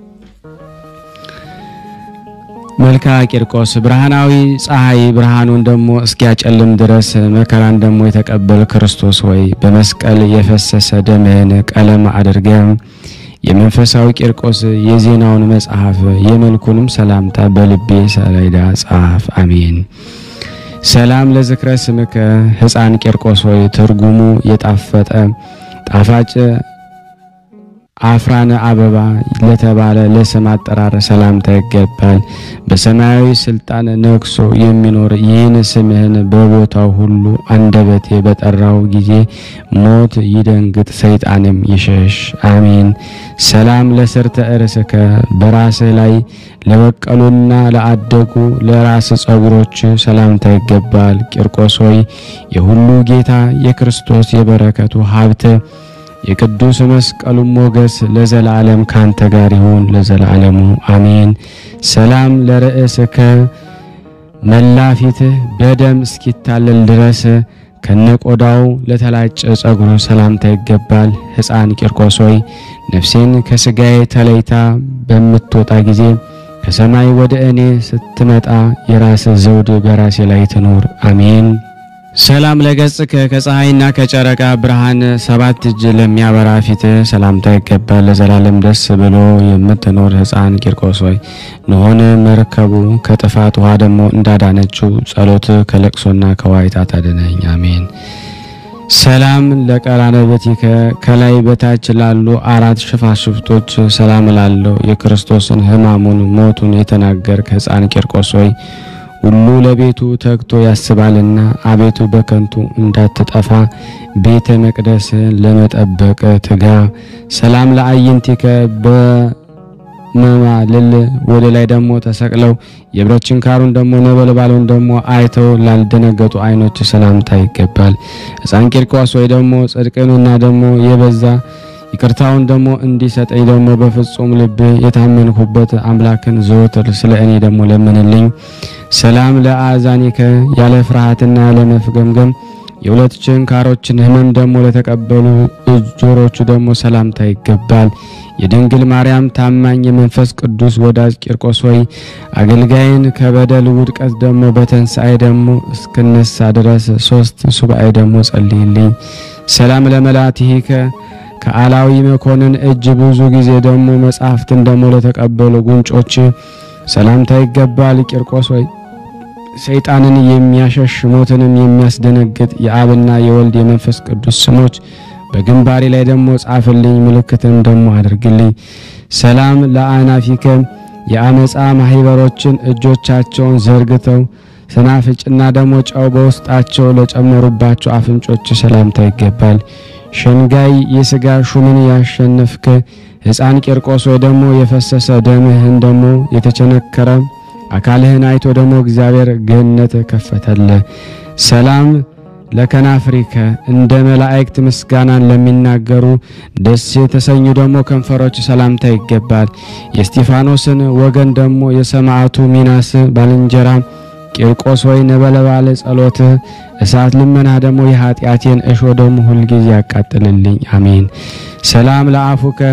መልካ ቂርቆስ ብርሃናዊ ፀሐይ ብርሃኑን ደግሞ እስኪያጨልም ድረስ መከራን ደግሞ የተቀበል ክርስቶስ ሆይ በመስቀል የፈሰሰ ደምህን ቀለም አድርገ የመንፈሳዊ ቂርቆስ የዜናውን መጽሐፍ የመልኩንም ሰላምታ በልቤ ሰሌዳ ጻፍ። አሜን። ሰላም ለዝክረ ስምከ ሕፃን ቂርቆስ ሆይ ትርጉሙ የጣፈጠ ጣፋጭ አፍራነ አበባ ለተባለ ለስም አጠራር ሰላምታ ይገባል። በሰማያዊ ስልጣን ነግሶ የሚኖር ይህን ስምህን በቦታው ሁሉ አንደበቴ በጠራው ጊዜ ሞት ይደንግጥ፣ ሰይጣንም ይሸሽ። አሜን። ሰላም ለስርተ እርስከ በራስህ ላይ ለበቀሉና ለአደጉ ለራስ ጸጉሮች ሰላምታ ይገባል። ቂርቆስ ሆይ የሁሉ ጌታ የክርስቶስ የበረከቱ ሀብት የቅዱስ መስቀሉ ሞገስ ለዘላለም ካንተ ጋር ይሁን ለዘላለሙ አሜን። ሰላም ለርእስከ መላ ፊትህ በደም እስኪታለል ድረስ ከነቆዳው ለተላጨ ጸጉሩ ሰላምታ ይገባል። ሕፃን ቂርቆስ ሆይ ነፍሴን ከስጋዬ ተለይታ በምትወጣ ጊዜ ከሰማይ ወደ እኔ ስትመጣ የራስ ዘውድ በራሴ ላይ ትኖር አሜን። ሰላም ለገጽከ ከፀሐይና ከጨረቃ ብርሃን ሰባት እጅ ለሚያበራ ፊት ሰላምታ ይገባል። ለዘላለም ደስ ብሎ የምትኖር ሕፃን ቂርቆስ ሆይ ንሆን መርከቡ ከጥፋት ውሃ ደግሞ እንዳዳነችው ጸሎት ከለቅሶና ከዋይታ ታድነኝ አሜን። ሰላም ለቀራንብትከ ከላይ በታች ላሉ አራት ሽፋሽፍቶች ሰላም ላለው የክርስቶስን ሕማሙን ሞቱን የተናገር ከሕፃን ቂርቆስ ሆይ ሁሉ ለቤቱ ተግቶ ያስባልና አቤቱ በከንቱ እንዳትጠፋ ቤተ መቅደስን ለመጠበቅ ትጋ። ሰላም ለአይንቲከ በመማልል ወደ ላይ ደግሞ ተሰቅለው የብረት ችንካሩን ደግሞ ነበልባሉን ደግሞ አይተው ላልደነገጡ ዓይኖች ሰላምታ ይገባል። ሕፃን ቂርቆስ ወይ ደግሞ ጽድቅንና ደግሞ የበዛ ይቅርታውን ደግሞ እንዲሰጠኝ ደግሞ በፍጹም ልብ የታመንኩበት አምላክን ዘወትር ስለ እኔ ደግሞ ለምንልኝ። ሰላም ለአዛኒከ ያለ ፍርሃትና ያለ መፍገምገም የሁለት ችንካሮችን ሕመም ደግሞ ለተቀበሉ እጆሮቹ ደግሞ ሰላምታ ይገባል። የድንግል ማርያም ታማኝ የመንፈስ ቅዱስ ወዳጅ ቂርቆስ ሆይ አገልጋይን ከበደል ውድቀት ደግሞ በተንሳኤ ደግሞ እስክነሳ ድረስ ሶስት ሱባኤ ደግሞ ጸልይልኝ። ሰላም ለመላትሂከ ከአላዊ መኮንን እጅ ብዙ ጊዜ ደግሞ መጽሐፍትን ደግሞ ለተቀበሉ ጉንጮች ሰላምታ ይገባል። ቂርቆስ ሆይ ሰይጣንን የሚያሸሽ ሞትንም የሚያስደነግጥ የአብና የወልድ የመንፈስ ቅዱስ ስሞች በግንባሬ ላይ ደግሞ ጻፍልኝ፣ ምልክትም ደግሞ አድርግልኝ። ሰላም ለአናፊከ የአመፃ ማህበሮችን እጆቻቸውን ዘርግተው ስናፍጭና ደግሞ ጨው በውስጣቸው ለጨመሩባቸው አፍንጮች ሰላምታ ይገባል። ሸንጋይ የሥጋ ሹምን ያሸነፍክ ሕፃን ቂርቆስ ወይ ደግሞ የፈሰሰ ደምህን ደግሞ የተቸነከረ አካልህን አይቶ ደግሞ እግዚአብሔር ገነት ከፈተለ። ሰላም ለከናፍሪከ እንደ መላእክት ምስጋናን ለሚናገሩ ደስ የተሰኙ ደግሞ ከንፈሮች ሰላምታ ይገባል። የስጢፋኖስን ወገን ደግሞ የሰማዕቱ ሚናስ ባልንጀራ ቂርቆስ ወይ ነበለባለ ጸሎት እሳት ልመና ደግሞ የኃጢአቴን እሾ ደግሞ ሁልጊዜ ያቃጥልልኝ አሜን። ሰላም ለአፉከ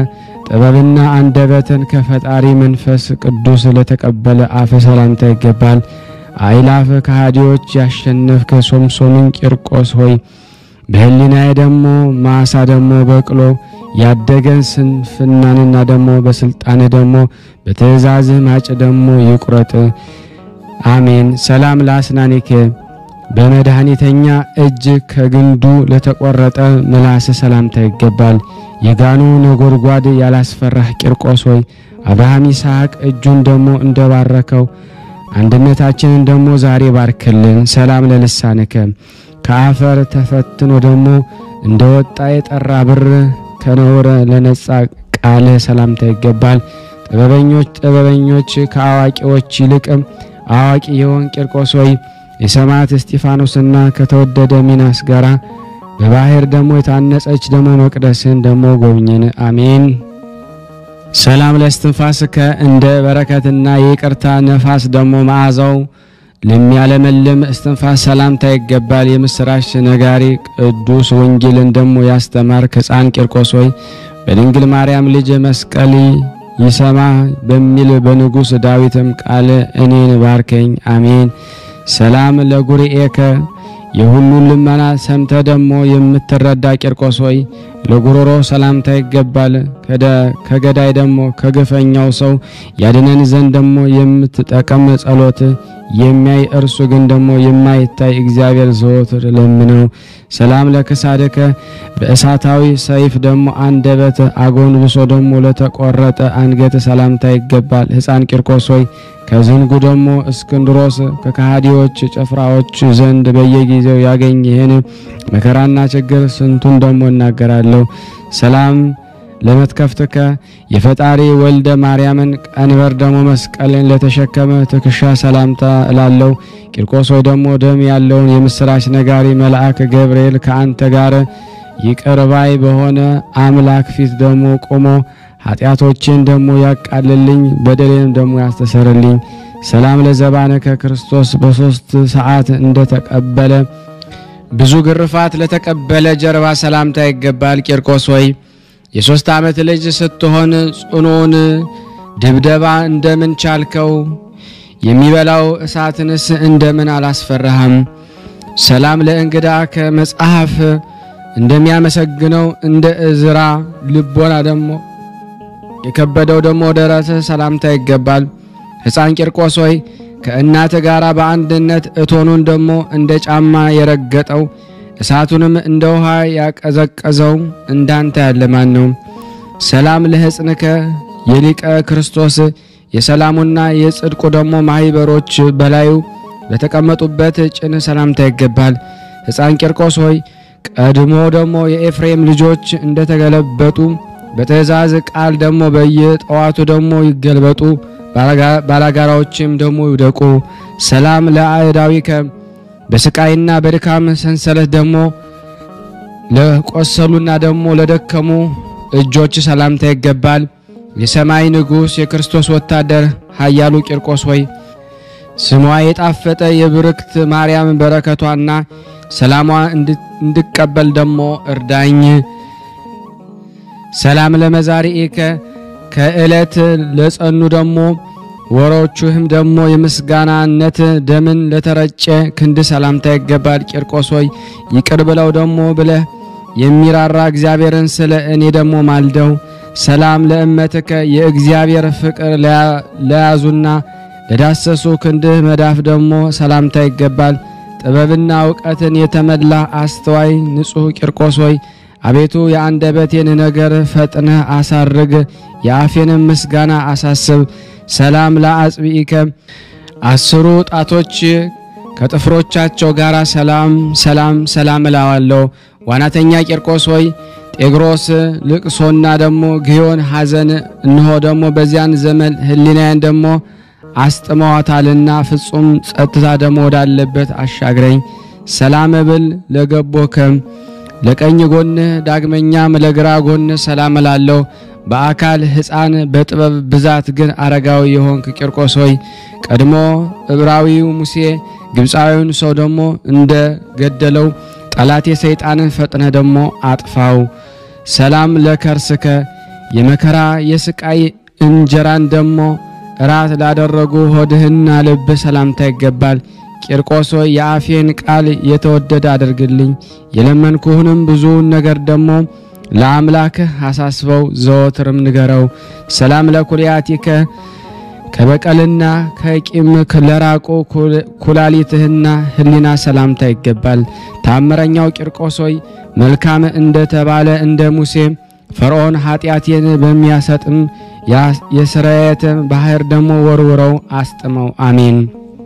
ጥበብና አንደበትን ከፈጣሪ መንፈስ ቅዱስ ለተቀበለ አፍ ሰላምታ ይገባል። አይላፍ ከሃዲዎች ያሸነፍክ ሶምሶንን ቂርቆስ ሆይ በህሊናዬ ደግሞ ማሳ ደግሞ በቅሎ ያደገን ስንፍናንና ደግሞ በስልጣን ደግሞ በትእዛዝህ ማጭ ደግሞ ይቁረጥ። አሜን። ሰላም ለአስናኒከ በመድኃኒተኛ እጅ ከግንዱ ለተቆረጠ ምላስ ሰላምታ ይገባል። የጋኑ ነጎድጓድ ያላስፈራህ ቂርቆስ ሆይ አብርሃም ይስሐቅ እጁን ደግሞ እንደባረከው አንድነታችንን ደግሞ ዛሬ ባርክልን። ሰላም ለልሳንከ ከአፈር ተፈትኖ ደግሞ እንደ ወጣ የጠራ ብር ከነውር ለነጻ ቃልህ ሰላምታ ይገባል። ጥበበኞች ጥበበኞች ከአዋቂዎች ይልቅ አዋቂ የሆን ቂርቆስ ሆይ የሰማዕት እስጢፋኖስና ከተወደደ ሚናስ ጋራ በባህር ደግሞ የታነጸች ደግሞ መቅደስን ደግሞ ጎብኝን። አሜን። ሰላም ለእስትንፋስከ እንደ በረከትና የይቅርታ ነፋስ ደግሞ መዓዛው ለሚያለመልም እስትንፋስ ሰላምታ ይገባል። የምስራች ነጋሪ ቅዱስ ወንጌልን ደግሞ ያስተማር ሕፃን ቂርቆስ ሆይ በድንግል ማርያም ልጅ መስቀል ይሰማ በሚል በንጉሥ ዳዊትም ቃል እኔን ባርከኝ። አሜን። ሰላም ለጉርኤከ የሁሉን ልመና ሰምተ ደግሞ የምትረዳ ቂርቆስ ሆይ ለጉሮሮ ሰላምታ ይገባል። ከገዳይ ደግሞ ከግፈኛው ሰው ያድነን ዘንድ ደግሞ የምትጠቀም ጸሎት የሚያይ እርሱ ግን ደግሞ የማይታይ እግዚአብሔር ዘወትር ለምነው። ሰላም ለክሳድከ በእሳታዊ ሰይፍ ደግሞ አንደበት አጎንብሶ ደግሞ ለተቆረጠ አንገት ሰላምታ ይገባል። ሕፃን ቂርቆስ ሆይ ከዝንጉ ደግሞ እስክንድሮስ ከከሃዲዎች ጭፍራዎች ዘንድ በየጊዜው ያገኝ ይህን መከራና ችግር ስንቱን ደግሞ እናገራለሁ። ሰላም ለመትከፍትከ የፈጣሪ ወልደ ማርያምን ቀንበር ደግሞ መስቀልን ለተሸከመ ትከሻ ሰላምታ እላለው። ቂርቆስ ሆይ ደግሞ ደም ያለውን የምስራች ነጋሪ መልአክ ገብርኤል ከአንተ ጋር ይቅር ባይ በሆነ አምላክ ፊት ደግሞ ቆሞ ኃጢአቶችን ደግሞ ያቃልልኝ በደሌንም ደግሞ ያስተሰርልኝ። ሰላም ለዘባነከ ክርስቶስ በሶስት ሰዓት እንደተቀበለ ብዙ ግርፋት ለተቀበለ ጀርባ ሰላምታ ይገባል። ቂርቆስ ሆይ የሶስት ዓመት ልጅ ስትሆን ጽኑን ድብደባ እንደምን ቻልከው? የሚበላው እሳትንስ እንደምን አላስፈራህም? ሰላም ለእንግዳ ከመጽሐፍ እንደሚያመሰግነው እንደ እዝራ ልቦና ደግሞ የከበደው ደግሞ ደረትህ ሰላምታ ይገባል። ሕፃን ቂርቆስ ሆይ ከእናት ጋር በአንድነት እቶኑን ደግሞ እንደ ጫማ የረገጠው እሳቱንም እንደ ውሃ ያቀዘቀዘው እንዳንተ ያለ ማን ነው? ሰላም ለሕፅንከ የሊቀ ክርስቶስ የሰላሙና የጽድቁ ደግሞ ማኅበሮች በላዩ በተቀመጡበት ጭን ሰላምታ ይገባል። ሕፃን ቂርቆስ ሆይ ቀድሞ ደግሞ የኤፍሬም ልጆች እንደተገለበጡ በትእዛዝ ቃል ደግሞ በየጠዋቱ ደግሞ ይገልበጡ፣ ባላጋራዎችም ደግሞ ይውደቁ። ሰላም ለአእዳዊከ በስቃይና በድካም ሰንሰለት ደግሞ ለቆሰሉና ደግሞ ለደከሙ እጆች ሰላምታ ይገባል። የሰማይ ንጉሥ የክርስቶስ ወታደር ኃያሉ ቂርቆስ ሆይ ስሟ የጣፈጠ የብርክት ማርያም በረከቷና ሰላሟ እንድቀበል ደግሞ እርዳኝ። ሰላም ለመዛሪኤከ ከዕለት ለጸኑ ደግሞ ወሮቹህም ደግሞ የምስጋናነት ደምን ለተረጨ ክንድ ሰላምታ ይገባል። ቂርቆስ ሆይ ይቅር ብለው ደግሞ ብለህ የሚራራ እግዚአብሔርን ስለ እኔ ደግሞ ማልደው። ሰላም ለእመትከ የእግዚአብሔር ፍቅር ለያዙና ለዳሰሱ ክንድህ መዳፍ ደግሞ ሰላምታ ይገባል። ጥበብና እውቀትን የተመላ አስተዋይ ንጹሕ ቂርቆስ ሆይ አቤቱ የአንደበቴን ነገር ፈጥነህ አሳርግ፣ የአፌንም ምስጋና አሳስብ። ሰላም ለአጽብኢከ አስሩ ጣቶች ከጥፍሮቻቸው ጋር ሰላም ሰላም ሰላም እላዋለሁ። ዋናተኛ ቂርቆስ ሆይ ጤግሮስ ልቅሶና ደግሞ ግዮን ሐዘን እንሆ ደግሞ በዚያን ዘመን ሕሊናዬን ደግሞ አስጥመዋታልና ፍጹም ጸጥታ ደግሞ ወዳለበት አሻግረኝ። ሰላም ብል ለገቦከም ለቀኝ ጎንህ ዳግመኛም ለግራ ጎንህ ሰላም እላለሁ። በአካል ሕፃን በጥበብ ብዛት ግን አረጋዊ የሆንክ ቂርቆስ ሆይ ቀድሞ ዕብራዊው ሙሴ ግብፃዊውን ሰው ደግሞ እንደ ገደለው ጠላቴ ሰይጣንን ፈጥነህ ደግሞ አጥፋው። ሰላም ለከርስከ የመከራ የስቃይ እንጀራን ደሞ እራት ላደረጉ ሆድህና ልብህ ሰላምታ ይገባል። ቂርቆስ ሆይ የአፌን ቃል የተወደደ አድርግልኝ፣ የለመንኩህንም ብዙውን ነገር ደሞ ለአምላክህ አሳስበው ዘወትርም ንገረው። ሰላም ለኩልያቲከ ከበቀልና ከቂም ለራቁ ኩላሊትህና ሕሊና ሰላምታ ይገባል። ታምረኛው ቂርቆስ ሆይ መልካም እንደተባለ እንደ ሙሴ ፈርዖን ኃጢአቴን በሚያሰጥም የስርየት ባህር ደሞ ወርውረው አስጥመው። አሜን።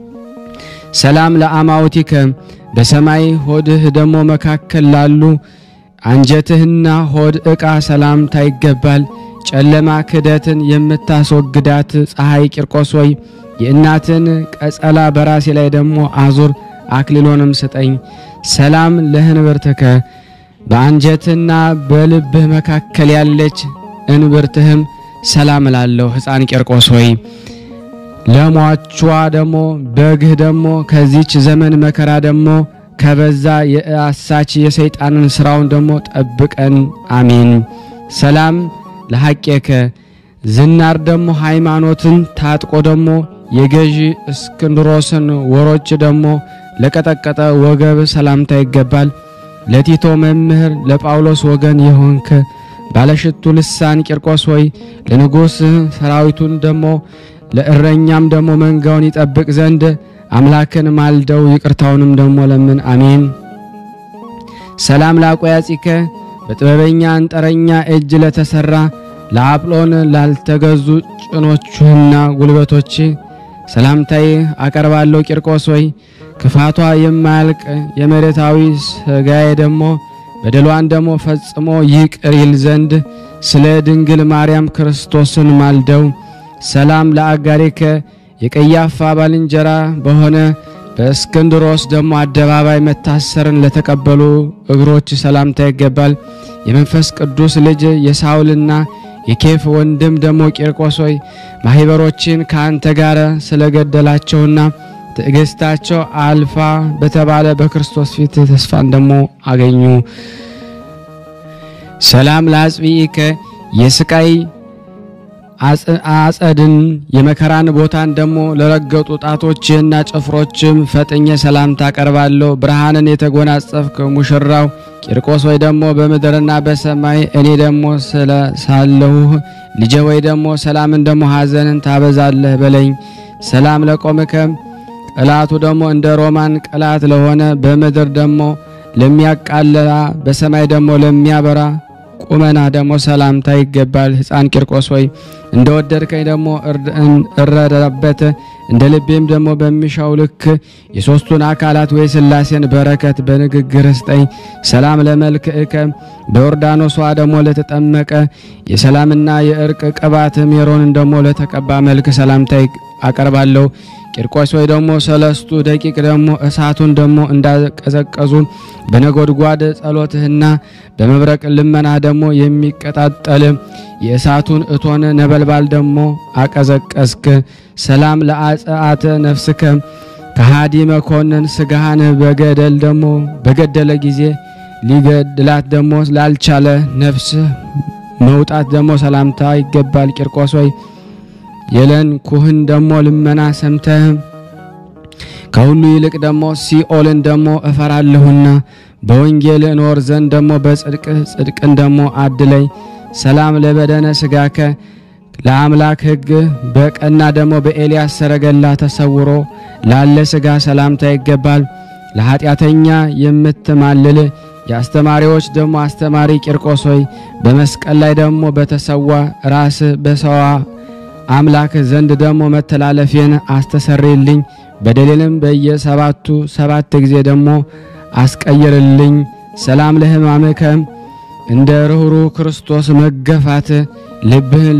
ሰላም ለአማውቲከ በሰማይ ሆድህ ደሞ መካከል ላሉ አንጀትህና ሆድ ዕቃ ሰላምታ ይገባል። ጨለማ ክደትን የምታስወግዳት ፀሐይ ቂርቆስ ሆይ የእናትን ቀጸላ በራሴ ላይ ደሞ አዙር፣ አክሊሎንም ስጠኝ። ሰላም ለህንብርትከ በአንጀትና በልብህ መካከል ያለች እንብርትህም ሰላም እላለሁ። ሕፃን ቂርቆስ ሆይ ለሟቿ ደሞ በግህ ደሞ ከዚች ዘመን መከራ ደሞ ከበዛ የአሳች የሰይጣንን ስራውን ደሞ ጠብቀን። አሜን። ሰላም ለሐቄከ ዝናር ደሞ ሃይማኖትን ታጥቆ ደሞ የገዢ እስክንድሮስን ወሮች ደሞ ለቀጠቀጠ ወገብ ሰላምታ ይገባል። ለቲቶ መምህር ለጳውሎስ ወገን የሆንክ ባለሽቱ ልሳን ቂርቆስ ሆይ ለንጉሥ ሰራዊቱን ደሞ ለእረኛም ደሞ መንጋውን ይጠብቅ ዘንድ አምላክን ማልደው ይቅርታውንም ደሞ ለምን። አሜን። ሰላም ላቆያጺከ በጥበበኛ አንጠረኛ እጅ ለተሰራ ለአጵሎን ላልተገዙ ጭኖችህና ጉልበቶች ሰላምታይ አቀርባለሁ። ቂርቆስ ሆይ ክፋቷ የማያልቅ የመሬታዊ ሥጋዬ ደሞ በደሏን ደሞ ፈጽሞ ይቅር ይል ዘንድ ስለ ድንግል ማርያም ክርስቶስን ማልደው። ሰላም ለአጋሪከ የቀያፋ ባልንጀራ በሆነ በእስክንድሮስ ደሞ አደባባይ መታሰርን ለተቀበሉ እግሮች ሰላምታ ይገባል። የመንፈስ ቅዱስ ልጅ የሳውልና የኬፍ ወንድም ደሞ ቂርቆስ ሆይ ማኅበሮችን ከአንተ ጋር ስለገደላቸውና ትዕግስታቸው አልፋ በተባለ በክርስቶስ ፊት ተስፋን ደሞ አገኙ። ሰላም ለአጽብኢከ የስቃይ አጸድን የመከራን ቦታን ደሞ ለረገጡ ጣቶችህና ጭፍሮችም ፈጥኜ ሰላምታ አቀርባለሁ። ብርሃንን የተጎናጸፍክ ሙሽራው ቂርቆስ ወይ ደሞ በምድርና በሰማይ እኔ ደሞ ስለ ሳለሁህ ልጄ ወይ ደሞ ሰላምን ደሞ ሐዘንን ታበዛለህ በለኝ። ሰላም ለቆምከ ቅላቱ ደሞ እንደ ሮማን ቅላት ለሆነ በምድር ደሞ ለሚያቃልላ በሰማይ ደሞ ለሚያበራ ቁመና ደሞ ሰላምታ ይገባል። ሕፃን ቂርቆስ ሆይ እንደ ወደድከኝ ደሞ እረዳበት እንደ ልቤም ደሞ በሚሻው ልክ የሦስቱን አካላት ወይ ሥላሴን በረከት በንግግር ስጠኝ። ሰላም ለመልክዕከ በዮርዳኖሷ ደሞ ለተጠመቀ የሰላምና የእርቅ ቅባት ሜሮንን ደሞ ለተቀባ መልክ ሰላምታ አቀርባለሁ። ቂርቆስ ወይ ደሞ ሰለስቱ ደቂቅ ደሞ እሳቱን ደሞ እንዳቀዘቀዙ በነጎድጓድ ጸሎትህና በመብረቅ ልመና ደሞ የሚቀጣጠል የእሳቱን እቶን ነበልባል ደሞ አቀዘቀዝክ። ሰላም ለአጽአተ ነፍስከ ከሃዲ መኮንን ስጋህን በገደል ደሞ በገደለ ጊዜ ሊገድላት ደሞ ላልቻለ ነፍስ መውጣት ደሞ ሰላምታ ይገባል። ቂርቆስ ወይ የለን ኩህን ደሞ ልመና ሰምተህ ከሁሉ ይልቅ ደሞ ሲኦልን ደሞ እፈራለሁና በወንጌል እኖር ዘንድ ደሞ በጽድቅ ጽድቅን ደሞ አድለኝ። ሰላም ለበደነ ስጋከ ለአምላክ ሕግ በቀና ደሞ በኤልያስ ሰረገላ ተሰውሮ ላለ ስጋ ሰላምታ ይገባል። ለኃጢአተኛ የምትማልል የአስተማሪዎች ደሞ አስተማሪ ቂርቆስ ሆይ በመስቀል ላይ ደሞ በተሰዋ ራስ በሰዋ አምላክ ዘንድ ደሞ መተላለፌን አስተሰርይልኝ በደሌንም በየሰባቱ ሰባት ጊዜ ደሞ አስቀይርልኝ። ሰላም ለሕማምከ እንደ ርኅሩ ክርስቶስ መገፋት ልብህን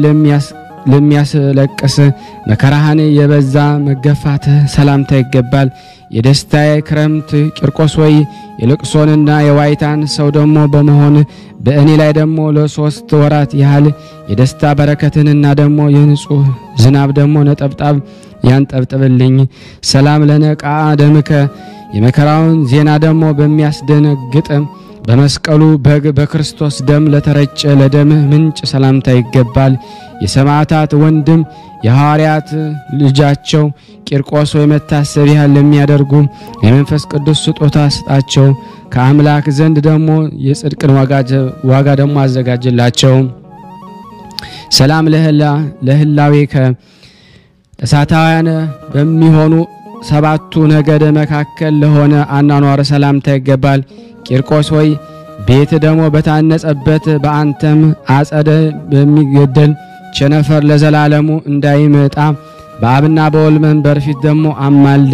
ለሚያስለቅስ መከራህን የበዛ መገፋት ሰላምታ ይገባል። የደስታዬ ክረምት ቂርቆስ ወይ የልቅሶንና የዋይታን ሰው ደሞ በመሆን በእኔ ላይ ደሞ ለሶስት ወራት ያህል የደስታ በረከትንና ደሞ የንጹህ ዝናብ ደሞ ነጠብጣብ ያንጠብጥብልኝ። ሰላም ለነቃ ደምከ የመከራውን ዜና ደሞ በሚያስደነግጥ በመስቀሉ በግ በክርስቶስ ደም ለተረጨ ለደምህ ምንጭ ሰላምታ ይገባል። የሰማዕታት ወንድም የሐዋርያት ልጃቸው ቂርቆስ ወይ መታሰቢያ ለሚያደርጉ የመንፈስ ቅዱስ ስጦታ ስጣቸው። ከአምላክ ዘንድ ደግሞ የጽድቅን ዋጋ ደግሞ አዘጋጅላቸው። ሰላም ለህላዌከ እሳታውያን በሚሆኑ ሰባቱ ነገደ መካከል ለሆነ አኗኗር ሰላምታ ይገባል። ቂርቆስ ሆይ ቤት ደግሞ በታነጸበት በአንተም አጸደ በሚገደል ቸነፈር ለዘላለሙ እንዳይመጣ በአብና በወልድ መንበር ፊት ደግሞ አማልድ።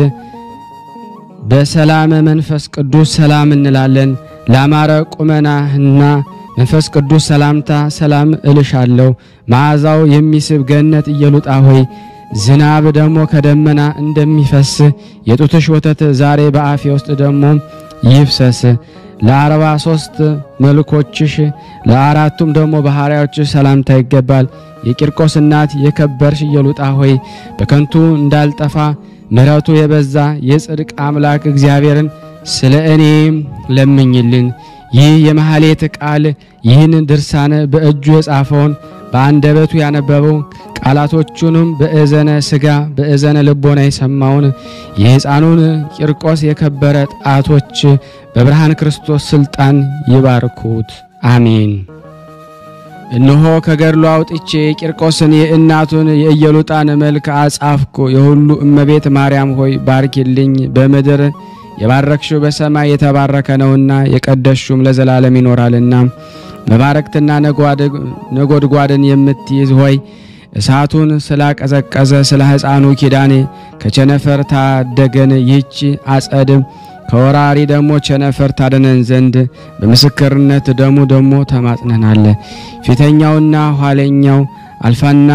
በሰላም መንፈስ ቅዱስ ሰላም እንላለን። ላማረ ቁመናህና መንፈስ ቅዱስ ሰላምታ ሰላም እልሻለሁ። መዓዛው የሚስብ ገነት ኢየሉጣ ሆይ ዝናብ ደግሞ ከደመና እንደሚፈስ የጡትሽ ወተት ዛሬ በአፌ ውስጥ ደግሞ ይፍሰስ። ለአርባ ሶስት መልኮችሽ ለአራቱም ደግሞ ባህሪያዎችሽ ሰላምታ ይገባል። የቂርቆስ እናት የከበርሽ ኢየሉጣ ሆይ በከንቱ እንዳልጠፋ ምሕረቱ የበዛ የጽድቅ አምላክ እግዚአብሔርን ስለ እኔ ለምኝልን። ይህ የመሐሌት ቃል ይህን ድርሳን በእጁ የጻፈውን በአንደበቱ ያነበበው ቃላቶቹንም በእዘነ ሥጋ በእዘነ ልቦና የሰማውን የሕፃኑን ቂርቆስ የከበረ ጣቶች በብርሃን ክርስቶስ ሥልጣን ይባርኩት፣ አሜን። እነሆ ከገድሉ አውጥቼ የቂርቆስን የእናቱን የኢየሉጣን መልክ አጻፍኩ። የሁሉ እመቤት ማርያም ሆይ ባርኪልኝ። በምድር የባረክሽው በሰማይ የተባረከ ነውና የቀደስሹም ለዘላለም ይኖራልና መባረክትና ነጎድጓድን የምትይዝ ሆይ እሳቱን ስላቀዘቀዘ ስለ ሕፃኑ ኪዳኔ ከቸነፈር ታደገን። ይህች አጸድ ከወራሪ ደግሞ ቸነፈር ታደነን ዘንድ በምስክርነት ደሙ ደግሞ ተማጽነናል። ፊተኛውና ኋለኛው አልፋና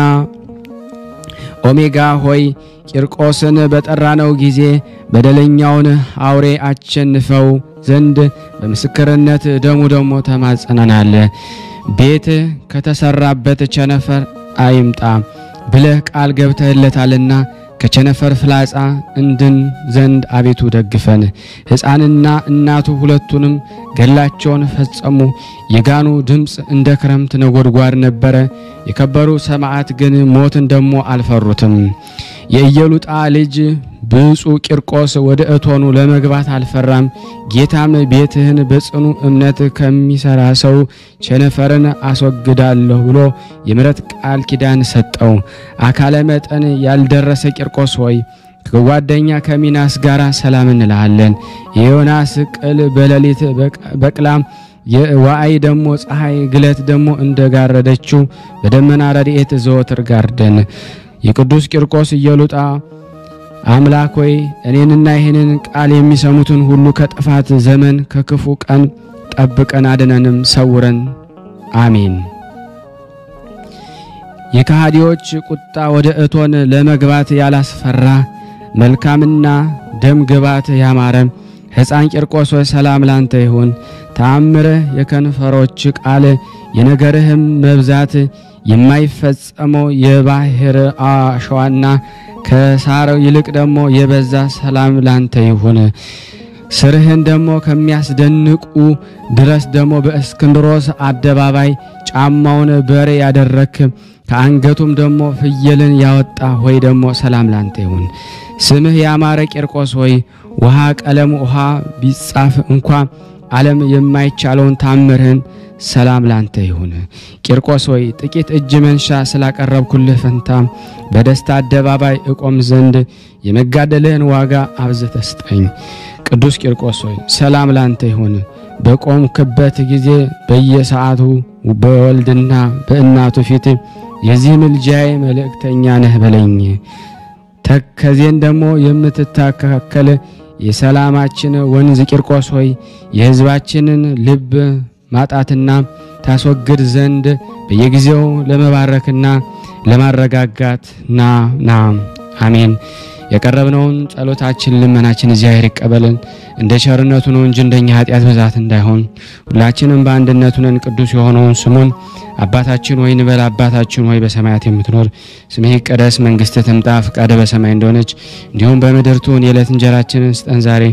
ኦሜጋ ሆይ ቂርቆስን በጠራነው ጊዜ በደለኛውን አውሬ አሸንፈው ዘንድ በምስክርነት ደሙ ደግሞ ተማጽነናል። ቤት ከተሰራበት ቸነፈር አይምጣ ብለህ ቃል ገብተህለታልና ከቸነፈር ፍላጻ እንድን ዘንድ አቤቱ ደግፈን። ሕፃንና እናቱ ሁለቱንም ገላቸውን ፈጸሙ። የጋኑ ድምፅ እንደ ክረምት ነጎድጓድ ነበረ። የከበሩ ሰማዕት ግን ሞትን ደሞ አልፈሩትም። የኢየሉጣ ልጅ ብፁዕ ቂርቆስ ወደ እቶኑ ለመግባት አልፈራም። ጌታም ቤትህን በጽኑ እምነት ከሚሰራ ሰው ቸነፈርን አስወግዳለሁ ብሎ የምሕረት ቃል ኪዳን ሰጠው። አካለ መጠን ያልደረሰ ቂርቆስ ሆይ ከጓደኛ ከሚናስ ጋር ሰላም እንልሃለን። የዮናስ ቅል በሌሊት በቅላም የዋአይ ደሞ ፀሐይ ግለት ደሞ እንደጋረደችው በደመና ረድኤት ዘወትር ጋርደን። የቅዱስ ቂርቆስ ኢየሉጣ አምላክ ሆይ እኔንና ይህንን ቃል የሚሰሙትን ሁሉ ከጥፋት ዘመን ከክፉ ቀን ጠብቀን አድነንም ሰውረን፣ አሜን። የከሃዲዎች ቁጣ ወደ እቶን ለመግባት ያላስፈራ መልካምና ደም ግባት ያማረ ሕፃን ቂርቆስ ሆይ ሰላም ላንተ ይሁን። ተአምርህ የከንፈሮች ቃል የነገርህም መብዛት የማይፈጸመው የባህር አሸዋና ከሳር ይልቅ ደግሞ የበዛ ሰላም ላንተ ይሁን። ስርህን ደግሞ ከሚያስደንቁ ድረስ ደግሞ በእስክንድሮስ አደባባይ ጫማውን በሬ ያደረክ ከአንገቱም ደግሞ ፍየልን ያወጣ ሆይ ደግሞ ሰላም ላንተ ይሁን። ስምህ ያማረ ቂርቆስ ሆይ ውሃ ቀለም ውሃ ቢጻፍ እንኳ ዓለም የማይቻለውን ታምርህን ሰላም ላንተ ይሁን። ቂርቆስ ሆይ ጥቂት እጅ መንሻ ስላቀረብኩልህ ፈንታ በደስታ አደባባይ እቆም ዘንድ የመጋደልህን ዋጋ አብዝተህ ስጠኝ። ቅዱስ ቂርቆስ ሆይ ሰላም ላንተ ይሁን። በቆምክበት ጊዜ በየሰዓቱ በወልድና በእናቱ ፊት የዚህ ምልጃዬ መልእክተኛ ነህ በለኝ። ተከዜን ደግሞ የምትታካከል የሰላማችን ወንዝ ቂርቆስ ሆይ የሕዝባችንን ልብ ማጣትና ታስወግድ ዘንድ በየጊዜው ለመባረክና ለማረጋጋት ና ና አሜን። የቀረብነውን ጸሎታችን ልመናችን እግዚአብሔር ይቀበልን እንደ ቸርነቱ ነው እንጂ እንደኛ ኃጢአት ብዛት እንዳይሆን። ሁላችንም በአንድነቱ ነን ቅዱስ የሆነውን ስሙን አባታችን ሆይ እንበል። አባታችን ሆይ በሰማያት የምትኖር ስምህ ይቀደስ፣ መንግስትህ ትምጣ፣ ፍቃድህ በሰማይ እንደሆነች እንዲሁም በምድር ትሁን። የዕለት እንጀራችንን ስጠን ዛሬ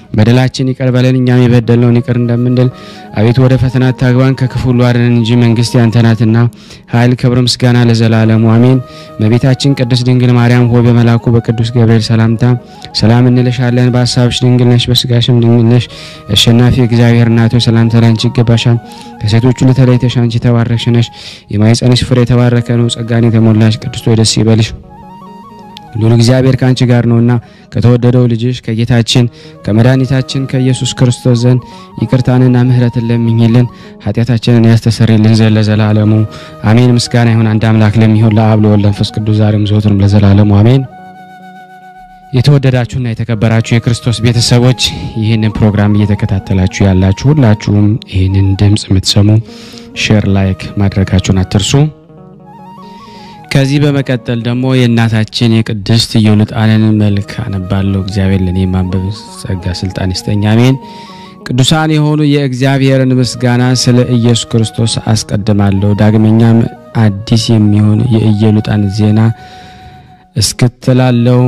በደላችን ይቅር በለን እኛም የበደልነውን ይቅር እንደምንል። አቤቱ ወደ ፈተና አታግባን ከክፉ ሁሉ አድነን እንጂ መንግስት ያንተ ናትና ኃይል፣ ክብር፣ ምስጋና ለዘላለሙ አሜን። እመቤታችን ቅድስት ድንግል ማርያም ሆይ በመልአኩ በቅዱስ ገብርኤል ሰላምታ ሰላም እንልሻለን። በሀሳብሽ ድንግል ነሽ፣ በስጋሽም ድንግል ነሽ። አሸናፊ እግዚአብሔር እናት ሆይ ሰላምታ ላንቺ ይገባሻል። ከሴቶች ሁሉ ተለይተሽ አንቺ የተባረክሽ ነሽ፣ የማኅፀንሽ ፍሬ የተባረከ ነው። ጸጋን የተሞላሽ ቅድስት ሆይ ደስ ይበልሽ ሉል እግዚአብሔር ከአንቺ ጋር ነውና ከተወደደው ልጅሽ ከጌታችን ከመድኃኒታችን ከኢየሱስ ክርስቶስ ዘንድ ይቅርታንና ምሕረትን ለምኝልን ኃጢአታችንን ያስተሰርይልን ዘንድ ለዘላለሙ አሜን። ምስጋና ይሁን አንድ አምላክ ለሚሆን ለአብ ለወልድ ለመንፈስ ቅዱስ ዛሬም ዘወትርም ለዘላለሙ አሜን። የተወደዳችሁና የተከበራችሁ የክርስቶስ ቤተሰቦች ይህንን ፕሮግራም እየተከታተላችሁ ያላችሁ ሁላችሁም ይህንን ድምፅ የምትሰሙ ሼር፣ ላይክ ማድረጋችሁን አትርሱ። ከዚህ በመቀጠል ደግሞ የእናታችን የቅድስት ኢዮልጣንን መልክ አነባለሁ። እግዚአብሔር ለእኔ ማንበብ ጸጋ ስልጣን ይስጠኝ፣ አሜን። ቅዱሳን የሆኑ የእግዚአብሔርን ምስጋና ስለ ኢየሱስ ክርስቶስ አስቀድማለሁ። ዳግመኛም አዲስ የሚሆን የኢዮልጣን ዜና እስክትላለው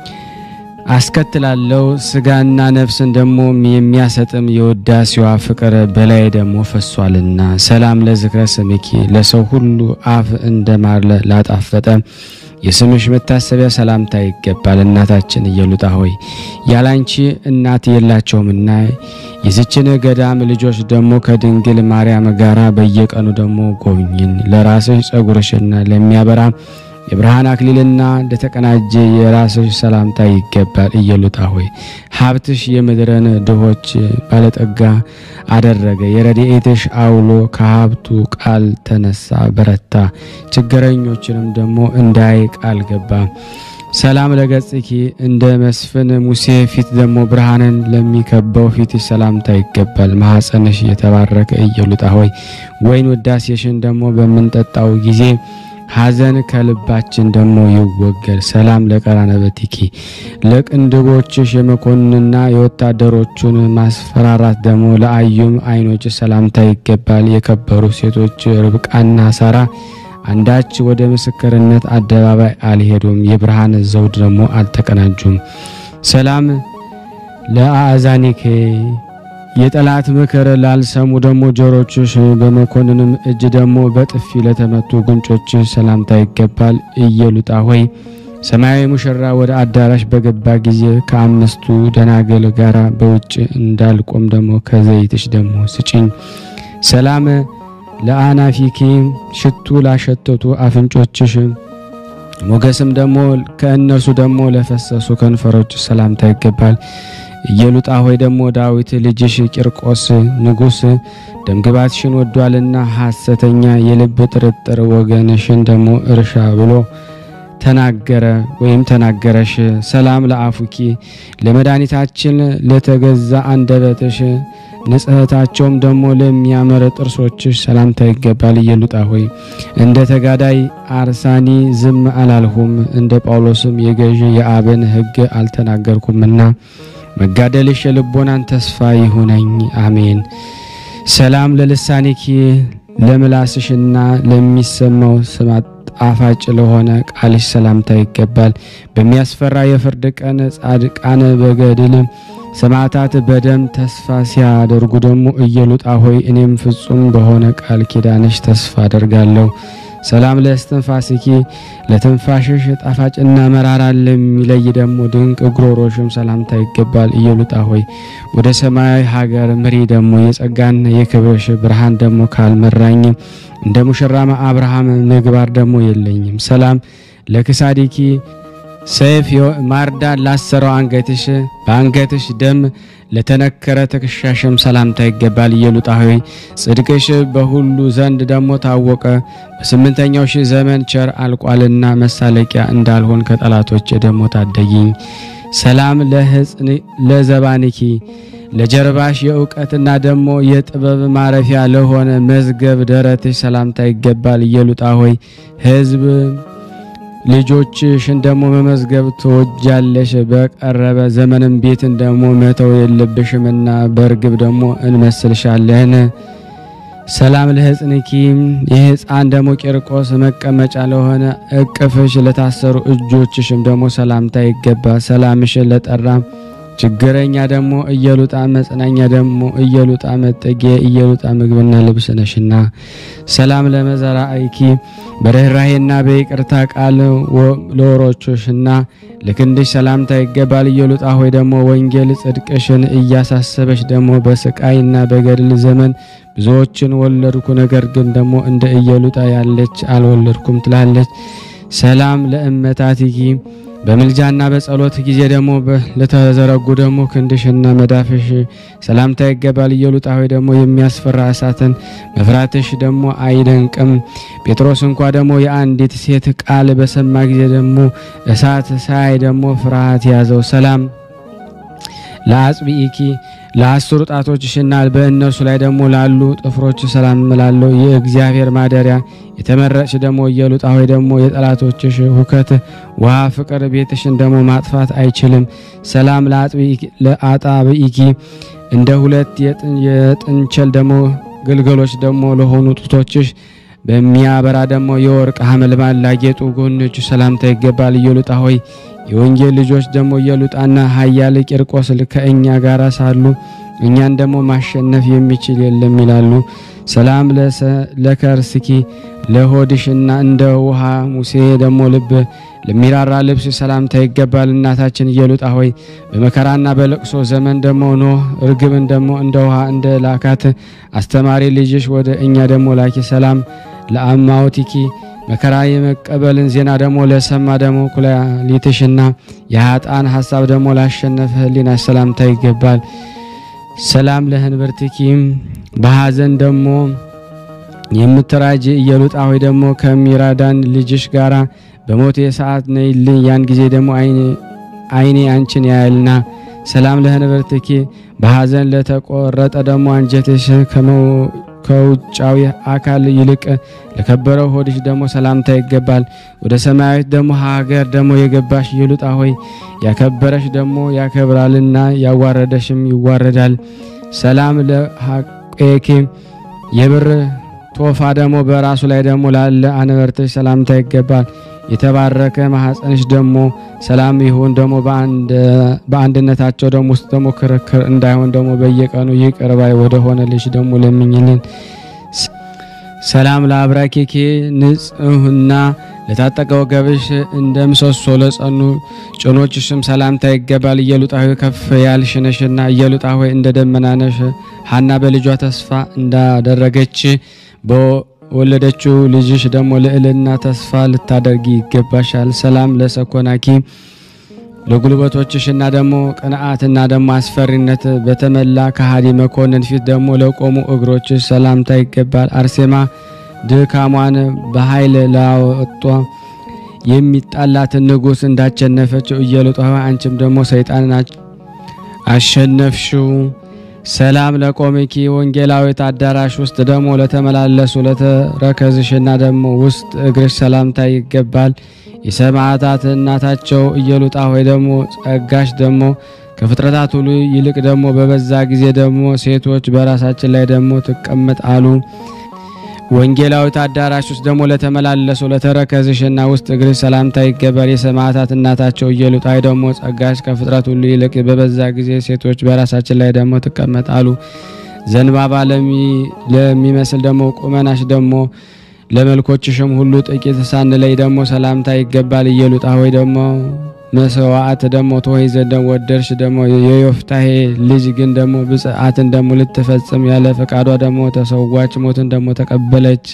አስከትላለው ስጋና ነፍስን ደግሞ የሚያሰጥም የውዳሴዋ ፍቅር በላይ ደግሞ ፈሷልና። ሰላም ለዝክረ ስምኪ ለሰው ሁሉ አፍ እንደ ማር ላጣፈጠ የስምሽ መታሰቢያ ሰላምታ ይገባል። እናታችን ኢዮልጣ ሆይ ያላንቺ እናት የላቸውምና የዚችን ገዳም ልጆች ደግሞ ከድንግል ማርያም ጋራ በየቀኑ ደግሞ ጎብኝን። ለራስሽ ጸጉርሽና ለሚያበራ የብርሃን አክሊልና ለተቀናጀ የራስሽ ሰላምታ ይገባል። ኢዮልጣ ሆይ ሀብትሽ የምድርን ድሆች ባለጠጋ አደረገ። የረድኤትሽ አውሎ ከሀብቱ ቃል ተነሳ በረታ። ችግረኞችንም ደግሞ እንዳይ ቃል ገባ። ሰላም ለገጽኪ እንደ መስፍን ሙሴ ፊት ደግሞ ብርሃንን ለሚከበው ፊትሽ ሰላምታ ይገባል። ማኅፀንሽ የተባረከ ኢዮልጣ ሆይ ወይን ውዳሴሽን ደግሞ በምንጠጣው ጊዜ ሐዘን ከልባችን ደግሞ ይወገድ። ሰላም ለቀራነበቲኪ ለቅንድቦችሽ የመኮንንና የወታደሮቹን ማስፈራራት ደግሞ ለአዩም ዓይኖች ሰላምታ ይገባል። የከበሩ ሴቶች ርብቃና ሳራ አንዳች ወደ ምስክርነት አደባባይ አልሄዱም፣ የብርሃን ዘውድ ደግሞ አልተቀናጁም። ሰላም ለአእዛኒኬ የጠላት ምክር ላልሰሙ ደግሞ ጆሮችሽ፣ በመኮንንም እጅ ደግሞ በጥፊ ለተመቱ ጉንጮች ሰላምታ ይገባል። ኢዮልጣ ሆይ ሰማያዊ ሙሽራ ወደ አዳራሽ በገባ ጊዜ ከአምስቱ ደናገል ጋራ በውጭ እንዳልቆም ደግሞ ከዘይትሽ ደግሞ ስጪኝ። ሰላም ለአናፊኪ ሽቱ ላሸተቱ አፍንጮችሽ ሞገስም ደግሞ ከእነርሱ ደግሞ ለፈሰሱ ከንፈሮች ሰላምታ ይገባል። ኢዮልጣ ሆይ ደግሞ ዳዊት ልጅሽ ቂርቆስ ንጉሥ ደምግባትሽን ወዷልና ሐሰተኛ የልብ ጥርጥር ወገንሽን ደግሞ እርሻ ብሎ ተናገረ ወይም ተናገረሽ። ሰላም ለአፉኪ ለመድኃኒታችን ለተገዛ አንደበትሽ ንጽሕታቸውም ደግሞ ለሚያምር ጥርሶችሽ ሰላምታ ይገባል። ኢዮልጣ ሆይ እንደ ተጋዳይ አርሳኒ ዝም አላልሁም፣ እንደ ጳውሎስም የገዢ የአብን ሕግ አልተናገርኩምና መጋደልሽ የልቦናን ተስፋ ይሁነኝ። አሜን። ሰላም ለልሳኒኪ ለምላስሽና ለሚሰማው ስማ ጣፋጭ ለሆነ ቃልሽ ሰላምታ ይገባል። በሚያስፈራ የፍርድ ቀን ጻድቃን በገድል ሰማዕታት በደም ተስፋ ሲያደርጉ ደግሞ ኢዮልጣ ሆይ እኔም ፍጹም በሆነ ቃል ኪዳንሽ ተስፋ አደርጋለሁ። ሰላም ለእስትንፋስኪ ለትንፋሽሽ ጣፋጭና መራራ ለሚለይ ደግሞ ድንቅ ጉሮሮሽም ሰላምታ ይገባል። ኢዮልጣ ሆይ ወደ ሰማያዊ ሀገር ምሪ ደግሞ የጸጋና የክብርሽ ብርሃን ደግሞ ካልመራኝ እንደ ሙሽራማ አብርሃም ምግባር ደግሞ የለኝም። ሰላም ለክሳዲኪ ሰይፍ ማርዳ ላሰረው አንገትሽ በአንገትሽ ደም ለተነከረ ትከሻሽም ሰላምታ ይገባል። ኢዮልጣ ሆይ ጽድቅሽ በሁሉ ዘንድ ደግሞ ታወቀ። በስምንተኛው ሺህ ዘመን ቸር አልቋልና መሳለቂያ እንዳልሆን ከጠላቶች ደግሞ ታደጊኝ። ሰላም ለዘባንኪ ለጀርባሽ የእውቀትና ደግሞ የጥበብ ማረፊያ ለሆነ መዝገብ ደረትሽ ሰላምታ ይገባል። ኢዮልጣ ሆይ ሕዝብ ልጆችሽን ደግሞ መመዝገብ ትወጃለሽ። በቀረበ ዘመንም ቤትን ደግሞ መተው የለብሽምና በርግብ ደግሞ እንመስልሻለን። ሰላም ለሕፅንኪ የሕፃን ደግሞ ቂርቆስ መቀመጫ ለሆነ እቅፍሽ ለታሰሩ እጆችሽም ደግሞ ሰላምታ ይገባ። ሰላምሽን ለጠራ ችግረኛ ደግሞ እየሉጣ መጽናኛ ደግሞ እየሉጣ መጠጊያ እየሉጣ ምግብና ልብስ ነሽና ሰላም ለመዘራ አይኪ በርኅራሄና በይቅርታ ቃል ለወሮችሽና ለክንድሽ ሰላምታ ይገባል። እየሉጣ ሆይ ደግሞ ወንጌል ጽድቅሽን እያሳሰበች ደግሞ በስቃይና በገድል ዘመን ብዙዎችን ወለድኩ፣ ነገር ግን ደግሞ እንደ እየሉጣ ያለች አልወለድኩም ትላለች። ሰላም ለእመታትኪ በምልጃና በጸሎት ጊዜ ደግሞ ለተዘረጉ ደግሞ ክንድሽና መዳፍሽ ሰላምታ ይገባል። እየሉጣ ሆይ ደግሞ የሚያስፈራ እሳትን መፍራትሽ ደግሞ አይደንቅም። ጴጥሮስ እንኳ ደግሞ የአንዲት ሴት ቃል በሰማ ጊዜ ደግሞ እሳት ሳይ ደግሞ ፍርሃት ያዘው። ሰላም ለአጽብኢኪ ለአስሩ ጣቶችሽና በእነርሱ ላይ ደግሞ ላሉ ጥፍሮች ሰላም እላለሁ። የእግዚአብሔር ማደሪያ የተመረጥሽ ደግሞ እየሉጣ ሆይ ደግሞ የጠላቶችሽ ሁከት ውሃ ፍቅር ቤትሽን ደግሞ ማጥፋት አይችልም። ሰላም ለአጣብኢኪ እንደ ሁለት የጥንቸል ደግሞ ግልገሎች ደግሞ ለሆኑ ጡቶችሽ በሚያበራ ደግሞ የወርቅ ሐመልማል ላጌጡ ጎኖቹ ሰላምታ ይገባል። እየሉጣ ሆይ የወንጌል ልጆች ደግሞ እየሉጣና ኃያል ቂርቆስ ከእኛ ጋር ሳሉ እኛን ደግሞ ማሸነፍ የሚችል የለም ይላሉ። ሰላም ለከርስኪ ለሆድሽና እንደ ውሃ ሙሴ ደግሞ ልብ ለሚራራ ልብስ ሰላምታ ይገባል። እናታችን እየሉጣ ሆይ በመከራና በለቅሶ ዘመን ደግሞ ኖህ እርግብን ደግሞ እንደ ውሃ እንደ ላካት አስተማሪ ልጅሽ ወደ እኛ ደግሞ ላኪ። ሰላም ለአማውቲኪ መከራ የመቀበልን ዜና ደግሞ ለሰማ ደግሞ ኩላሊትሽና የሀጣን ሀሳብ ደግሞ ላሸነፈ ሕሊና ሰላምታ ይገባል። ሰላም ለህንብርትኪም በሐዘን ደግሞ የምትራጅ እየሉጣ ሆይ ደግሞ ከሚራዳን ልጅሽ ጋራ በሞቴ ሰዓት ነይልኝ፣ ያን ጊዜ ደግሞ አይኔ አንቺን ያያልና። ሰላም ለህንብርትኪ በሐዘን ለተቆረጠ ደግሞ አንጀትሽ ከውጫዊ አካል ይልቅ ለከበረው ሆድሽ ደግሞ ሰላምታ ይገባል። ወደ ሰማያዊት ደግሞ ሀገር ደግሞ የገባሽ እየሉጣ ሆይ ያከበረሽ ደግሞ ያከብራልና ያዋረደሽም ይዋረዳል። ሰላም ለሐቄኪ የብር ቶፋ ደግሞ በራሱ ላይ ደግሞ ላለ አንበርትሽ ሰላምታ ይገባል። የተባረከ ማኅፀንሽ ደግሞ ሰላም ይሁን ደግሞ በአንድነታቸው ደግሞ ውስጥ ደግሞ ክርክር እንዳይሆን ደግሞ በየቀኑ ይቅር ባይ ወደ ሆነ ልጅ ደግሞ ለምኝልን። ሰላም ለአብራኬኬ ንጽህና ለታጠቀ ወገብሽ እንደ ምሰሶ ለጸኑ ጭኖችሽም ሰላምታ ይገባል። እየሉጣ ሆይ ከፍ ያልሽ ነሽና እየሉጣ ሆይ እንደ ደመና ነሽ። ሐና በልጇ ተስፋ እንዳደረገች ወለደችው ልጅሽ ደግሞ ልዕልና ተስፋ ልታደርጊ ይገባሻል። ሰላም ለሰኮናኪ ለጉልበቶችሽና ደግሞ ቅንዓትና ደግሞ አስፈሪነት በተመላ ከሃዲ መኮንን ፊት ደግሞ ለቆሙ እግሮችሽ ሰላምታ ይገባል። አርሴማ ድካሟን በኃይል ላወጧ የሚጣላትን ንጉሥ እንዳሸነፈችው እየሉጣ አንቺም ደግሞ ሰይጣንን አሸነፍሽው። ሰላም ለቆምኪ ወንጌላዊት አዳራሽ ውስጥ ደግሞ ለተመላለሱ ለተረከዝሽና ደግሞ ውስጥ እግርሽ ሰላምታ ይገባል። የሰማዕታት እናታቸው እየሉጣ ሆይ ደግሞ ጸጋሽ ደግሞ ከፍጥረታት ሁሉ ይልቅ ደግሞ በበዛ ጊዜ ደግሞ ሴቶች በራሳችን ላይ ደግሞ ትቀመጥ አሉ። ወንጌላዊት አዳራሽ ውስጥ ደግሞ ለተመላለሱ ለተረከዝሽና ውስጥ እግርሽ ሰላምታ ይገባል። የሰማዕታት እናታቸው እየሉጣ ሆይ ደግሞ ጸጋሽ ከፍጥረት ሁሉ ይልቅ በበዛ ጊዜ ሴቶች በራሳችን ላይ ደግሞ ትቀመጥ አሉ። ዘንባባ ለሚመስል ደግሞ ቁመናሽ ደግሞ ለመልኮችሽም ሁሉ ጥቂት ሳንለይ ደግሞ ሰላምታ ይገባል። እየሉጣ ሆይ ደግሞ መስዋዕት ደግሞ ትሆይ ዘንድ ወደድሽ ደግሞ የዮፍታሄ ልጅ ግን ደግሞ ብጽዓትን ደግሞ ልትፈጽም ያለ ፈቃዷ ደግሞ ተሰዋች፣ ሞትን ደግሞ ተቀበለች።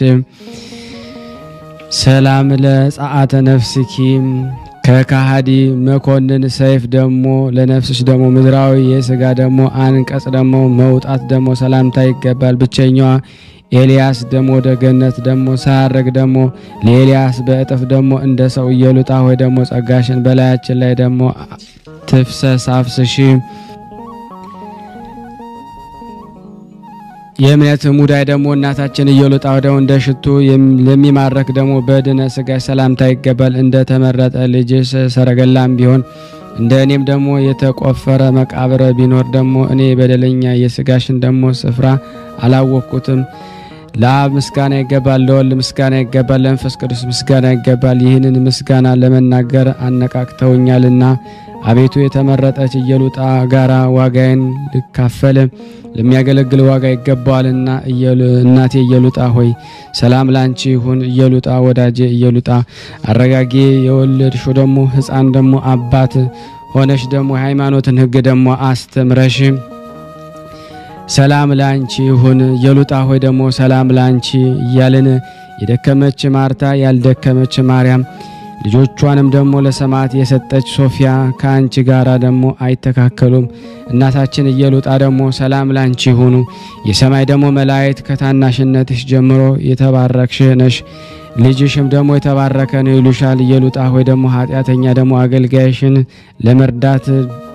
ሰላም ለጸአተ ነፍስኪ ከካሃዲ መኮንን ሰይፍ ደግሞ ለነፍስሽ ደግሞ ምድራዊ የስጋ ደግሞ አንቀጽ ደግሞ መውጣት ደግሞ ሰላምታ ይገባል። ብቸኛዋ ኤልያስ ደግሞ ወደ ገነት ደግሞ ሳያረግ ደግሞ ለኤልያስ በእጥፍ ደግሞ እንደ ሰው እየሉጣ ሆይ ደግሞ ጸጋሽን በላያችን ላይ ደግሞ ትፍሰስ አፍስሺ። የእምነት ሙዳይ ደግሞ እናታችን እየሉጣ ደግሞ እንደ ሽቱ ለሚማረክ ደግሞ በድነ ስጋሽ ሰላምታ ይገባል። እንደ ተመረጠ ልጅሽ ሰረገላም ቢሆን እንደ እኔም ደግሞ የተቆፈረ መቃብር ቢኖር ደግሞ እኔ በደለኛ የስጋሽን ደግሞ ስፍራ አላወቅኩትም። ለአብ ምስጋና ይገባል፣ ለወልድ ምስጋና ይገባል፣ ለመንፈስ ቅዱስ ምስጋና ይገባል። ይህንን ምስጋና ለመናገር አነቃቅተውኛልና አቤቱ የተመረጠች ኢየሉጣ ጋራ ዋጋዬን ልካፈል ለሚያገለግል ዋጋ ይገባዋልና እናቴ ኢየሉጣ ሆይ ሰላም ላንቺ ይሁን። ኢየሉጣ ወዳጄ ኢየሉጣ አረጋጌ የወለድሽው ደግሞ ሕፃን ደግሞ አባት ሆነሽ ደግሞ የሃይማኖትን ሕግ ደግሞ አስተምረሽ ሰላም ላንቺ ይሁን። ኢየሉጣ ሆይ ደግሞ ሰላም ላንቺ እያልን የደከመች ማርታ ያልደከመች ማርያም ልጆቿንም ደግሞ ለሰማዕት የሰጠች ሶፊያ ከአንቺ ጋር ደግሞ አይተካከሉም። እናታችን ኢየሉጣ ደግሞ ሰላም ላንቺ ይሁኑ። የሰማይ ደግሞ መላእክት ከታናሽነትሽ ጀምሮ የተባረክሽ ነሽ፣ ልጅሽም ደግሞ የተባረከ ነው ይሉሻል። ኢየሉጣ ሆይ ደግሞ ኃጢአተኛ ደግሞ አገልጋይሽን ለመርዳት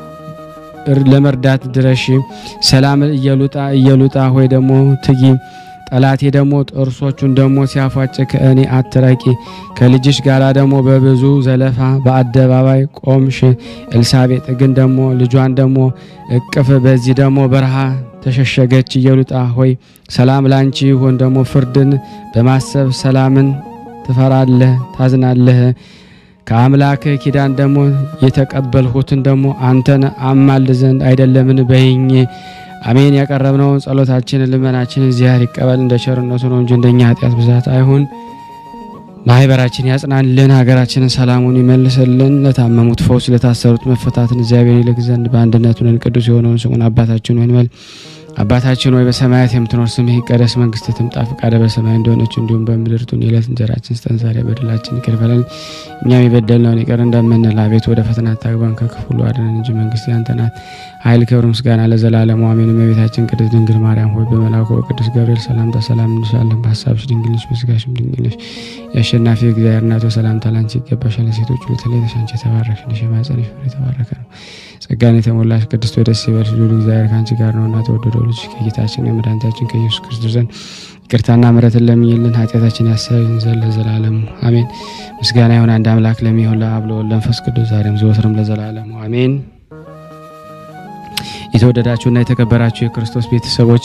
ለመርዳት ድረሽ። ሰላም ኢየሉጣ ኢየሉጣ ሆይ ደግሞ ትጊ ጠላቴ ደግሞ ጥርሶቹን ደግሞ ሲያፏጭ ከእኔ አትራቂ። ከልጅሽ ጋር ደግሞ በብዙ ዘለፋ በአደባባይ ቆምሽ። ኤልሳቤጥ ግን ደግሞ ልጇን ደግሞ እቅፍ በዚህ ደግሞ በረሃ ተሸሸገች። ኢየሉጣ ሆይ ሰላም ላንቺ ይሁን። ደግሞ ፍርድን በማሰብ ሰላምን ትፈራለህ፣ ታዝናለህ። ከአምላክ ኪዳን ደግሞ የተቀበልሁትን ደግሞ አንተን አማል ዘንድ አይደለምን በይኝ። አሜን። ያቀረብነውን ጸሎታችንን ልመናችንን እግዚአብሔር ይቀበል እንደ ቸርነቱ ነው እንጂ እንደኛ ኃጢአት ብዛት አይሁን። ማህበራችን ያጽናልን፣ ሀገራችንን ሰላሙን ይመልስልን። ለታመሙት ፈውስ፣ ለታሰሩት መፈታትን እግዚአብሔር ይልክ ዘንድ በአንድነት ሆነን ቅዱስ የሆነውን ስሙን አባታችን ሆይ እንበል። አባታችን ሆይ በሰማያት የምትኖር ስምህ ይቀደስ፣ መንግስትህ ትምጣ፣ ፈቃደ በሰማይ እንደሆነች እንዲሁም በምድር ትሁን። የዕለት እንጀራችን ስጠን ዛሬ፣ በደላችን ይቅር በለን እኛም የበደልነውን ይቅር እንደምንል፣ አቤት ወደ ፈተና አታግባን ከክፉ ሁሉ አድነን እንጂ መንግስት ያንተ ናት፣ ኃይል፣ ክብር፣ ምስጋና ለዘላለሙ አሜን። እመቤታችን ቅድስት ድንግል ማርያም ሆይ በመልአኩ በቅዱስ ገብርኤል ሰላምታ ሰላም እንልሻለን። በሀሳብሽ ድንግል ነሽ፣ በስጋሽም ድንግል ነሽ። የአሸናፊ እግዚአብሔር እናቱ ሰላምታ ላንቺ ይገባሻል። ሴቶች ሁሉ ተለይተሽ አንቺ የተባረክሽ ነሽ፣ የማኅፀንሽ ፍሬ የተባረከ ነው። ጸጋን የተሞላሽ ቅድስት ሆይ ደስ ይበልሽ፣ ልዑል እግዚአብሔር ከአንቺ ጋር ነውና ተወደደው ልጅ ከጌታችን የመድኃኒታችን ከኢየሱስ ክርስቶስ ዘንድ ይቅርታና ምሕረትን ለምኝልን ኃጢአታችን ያሰብን ዘንድ ለዘላለሙ አሜን። ምስጋና ይሁን አንድ አምላክ ለሚሆን ለአብ ለወልድ ለመንፈስ ቅዱስ ዛሬም ዘወትርም ለዘላለሙ አሜን። የተወደዳችሁና የተከበራችሁ የክርስቶስ ቤተሰቦች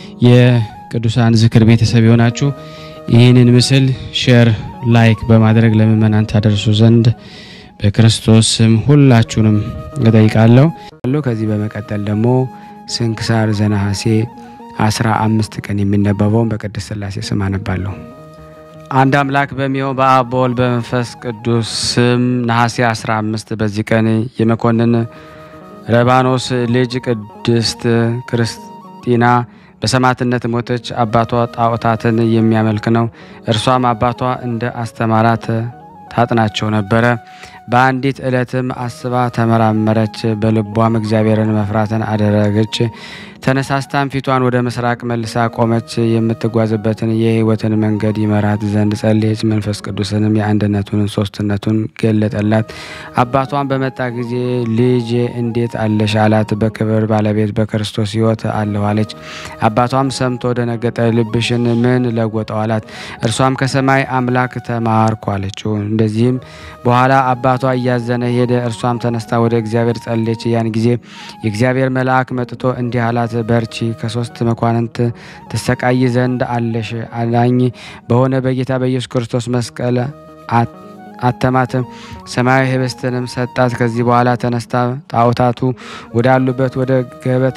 የቅዱሳን ዝክር ቤተሰብ የሆናችሁ ይህንን ምስል ሼር፣ ላይክ በማድረግ ለምእመናን ታደርሱ ዘንድ በክርስቶስ ስም ሁላችሁንም እጠይቃለሁ። ከዚህ በመቀጠል ደግሞ ስንክሳር ዘነሐሴ አስራ አምስት ቀን የሚነበበውን በቅድስት ሥላሴ ስም አነባለሁ። አንድ አምላክ በሚሆን በአብ በወልድ በመንፈስ ቅዱስ ስም ነሐሴ 15 በዚህ ቀን የመኮንን ረባኖስ ልጅ ቅድስት ክርስቲና በሰማዕትነት ሞተች። አባቷ ጣዖታትን የሚያመልክ ነው። እርሷም አባቷ እንደ አስተማራት ታጥናቸው ነበረ። በአንዲት ዕለትም አስባ ተመራመረች፣ በልቧም እግዚአብሔርን መፍራትን አደረገች። ተነሳስታም ፊቷን ወደ ምስራቅ መልሳ ቆመች። የምትጓዝበትን የሕይወትን መንገድ ይመራት ዘንድ ጸለየች። መንፈስ ቅዱስንም የአንድነቱን ሶስትነቱን ገለጠላት። አባቷን በመጣ ጊዜ ልጄ እንዴት አለሽ አላት። በክብር ባለቤት በክርስቶስ ሕይወት አለሁ አለች። አባቷም ሰምቶ ደነገጠ። ልብሽን ምን ለወጠው አላት። እርሷም ከሰማይ አምላክ ተማርኩ አለችው። እንደዚህም በኋላ አባቷ እያዘነ ሄደ። እርሷም ተነስታ ወደ እግዚአብሔር ጸለየች። ያን ጊዜ የእግዚአብሔር መልአክ መጥቶ እንዲህ አላት፣ በርቺ ከሶስት መኳንንት ትሰቃይ ዘንድ አለሽ አላኝ በሆነ በጌታ በኢየሱስ ክርስቶስ መስቀል አተማት። ሰማያዊ ህብስትንም ሰጣት። ከዚህ በኋላ ተነስታ ጣዖታቱ ወዳሉበት ወደ ገበታ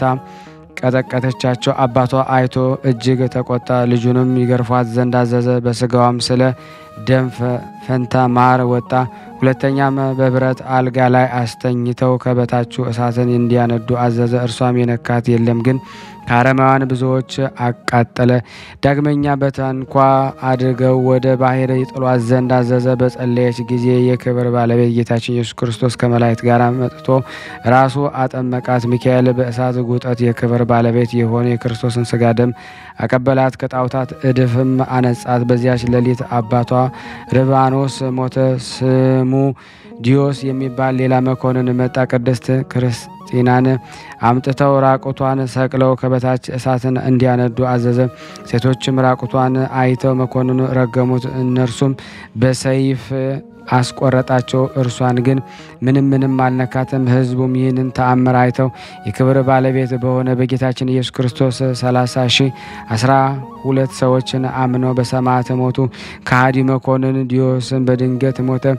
ቀጠቀተቻቸው። አባቷ አይቶ እጅግ ተቆጣ። ልጁንም ይገርፏት ዘንድ አዘዘ። በስጋዋም ስለ ደም ፈንታ ማር ወጣ። ሁለተኛም በብረት አልጋ ላይ አስተኝተው ከበታቹ እሳትን እንዲያነዱ አዘዘ። እርሷም የነካት የለም፣ ግን ከአረማውያን ብዙዎች አቃጠለ። ዳግመኛ በታንኳ አድርገው ወደ ባህር ይጥሏት ዘንድ አዘዘ። በጸለየች ጊዜ የክብር ባለቤት ጌታችን ኢየሱስ ክርስቶስ ከመላእክት ጋር መጥቶ ራሱ አጠመቃት። ሚካኤል በእሳት ጉጠት የክብር ባለቤት የሆነ የክርስቶስን ስጋ ደም አቀበላት፣ ከጣዖታት እድፍም አነጻት። በዚያች ሌሊት አባቷ ርባኖስ ሞተ። ስሙ ዲዮስ የሚባል ሌላ መኮንን መጣ። ቅድስት ክርስቲናን አምጥተው ራቁቷን ሰቅለው ከበታች እሳትን እንዲያነዱ አዘዘ። ሴቶችም ራቁቷን አይተው መኮንኑ ረገሙት። እነርሱም በሰይፍ አስቆረጣቸው። እርሷን ግን ምንም ምንም አልነካትም። ሕዝቡም ይህንን ተአምር አይተው የክብር ባለቤት በሆነ በጌታችን ኢየሱስ ክርስቶስ ሰላሳ ሺህ አስራ ሁለት ሰዎችን አምነው በሰማዕት ሞቱ። ከሃዲ መኮንን ዲዮስን በድንገት ሞተ።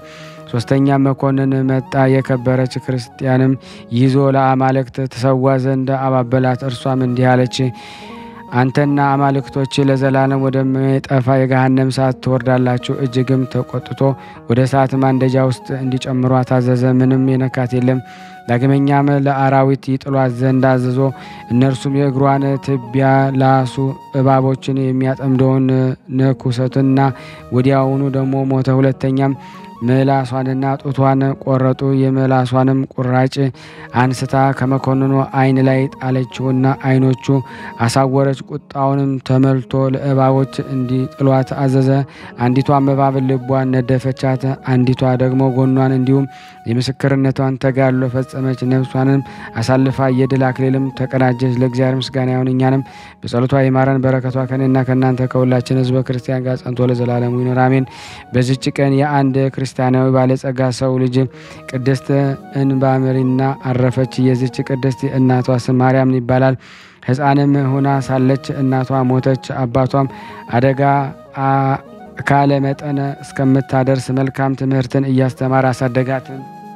ሶስተኛ መኮንን መጣ። የከበረች ክርስቲያንም ይዞ ለአማልክት ትሰዋ ዘንድ አባበላት። እርሷም እንዲህ አለች አንተና አማልክቶች ለዘላለም ወደማይጠፋ የገሃነም እሳት ትወርዳላችሁ። እጅግም ተቆጥቶ ወደ እሳት ማንደጃ ውስጥ እንዲጨምሯ ታዘዘ። ምንም የነካት የለም። ዳግመኛም ለአራዊት ይጥሏት ዘንድ አዘዞ። እነርሱም የእግሯን ትቢያ ላሱ፣ እባቦችን የሚያጠምደውን ንኩሰትና ወዲያውኑ ደግሞ ሞተ። ሁለተኛም ምላሷንና ጡቷን ቆረጡ። የምላሷንም ቁራጭ አንስታ ከመኮንኑ ዓይን ላይ ጣለችውና ዓይኖቹ አሳወረች። ቁጣውንም ተመልቶ ለእባቦች እንዲጥሏት አዘዘ። አንዲቷም እባብ ልቧን ነደፈቻት፣ አንዲቷ ደግሞ ጎኗን፣ እንዲሁም የምስክርነቷን ተጋድሎ ፈጸመች። ነፍሷንም አሳልፋ የድል አክሊልም ተቀዳጀች። ለእግዚአብሔር ምስጋና ይሁን፣ እኛንም በጸሎቷ ይማረን፣ በረከቷ ከኔና ከእናንተ ከሁላችን ሕዝበ ክርስቲያን ጋር ጸንቶ ለዘላለሙ ይኑር አሜን። በዚች ቀን የአንድ ክርስቲያናዊ ባለጸጋ ሰው ልጅ ቅድስት እንባምሪና አረፈች። የዚች ቅድስት እናቷ ስም ማርያም ይባላል። ሕፃንም ሆና ሳለች እናቷ ሞተች። አባቷም አደጋ ካለ መጠን እስከምታደርስ መልካም ትምህርትን እያስተማረ አሳደጋት።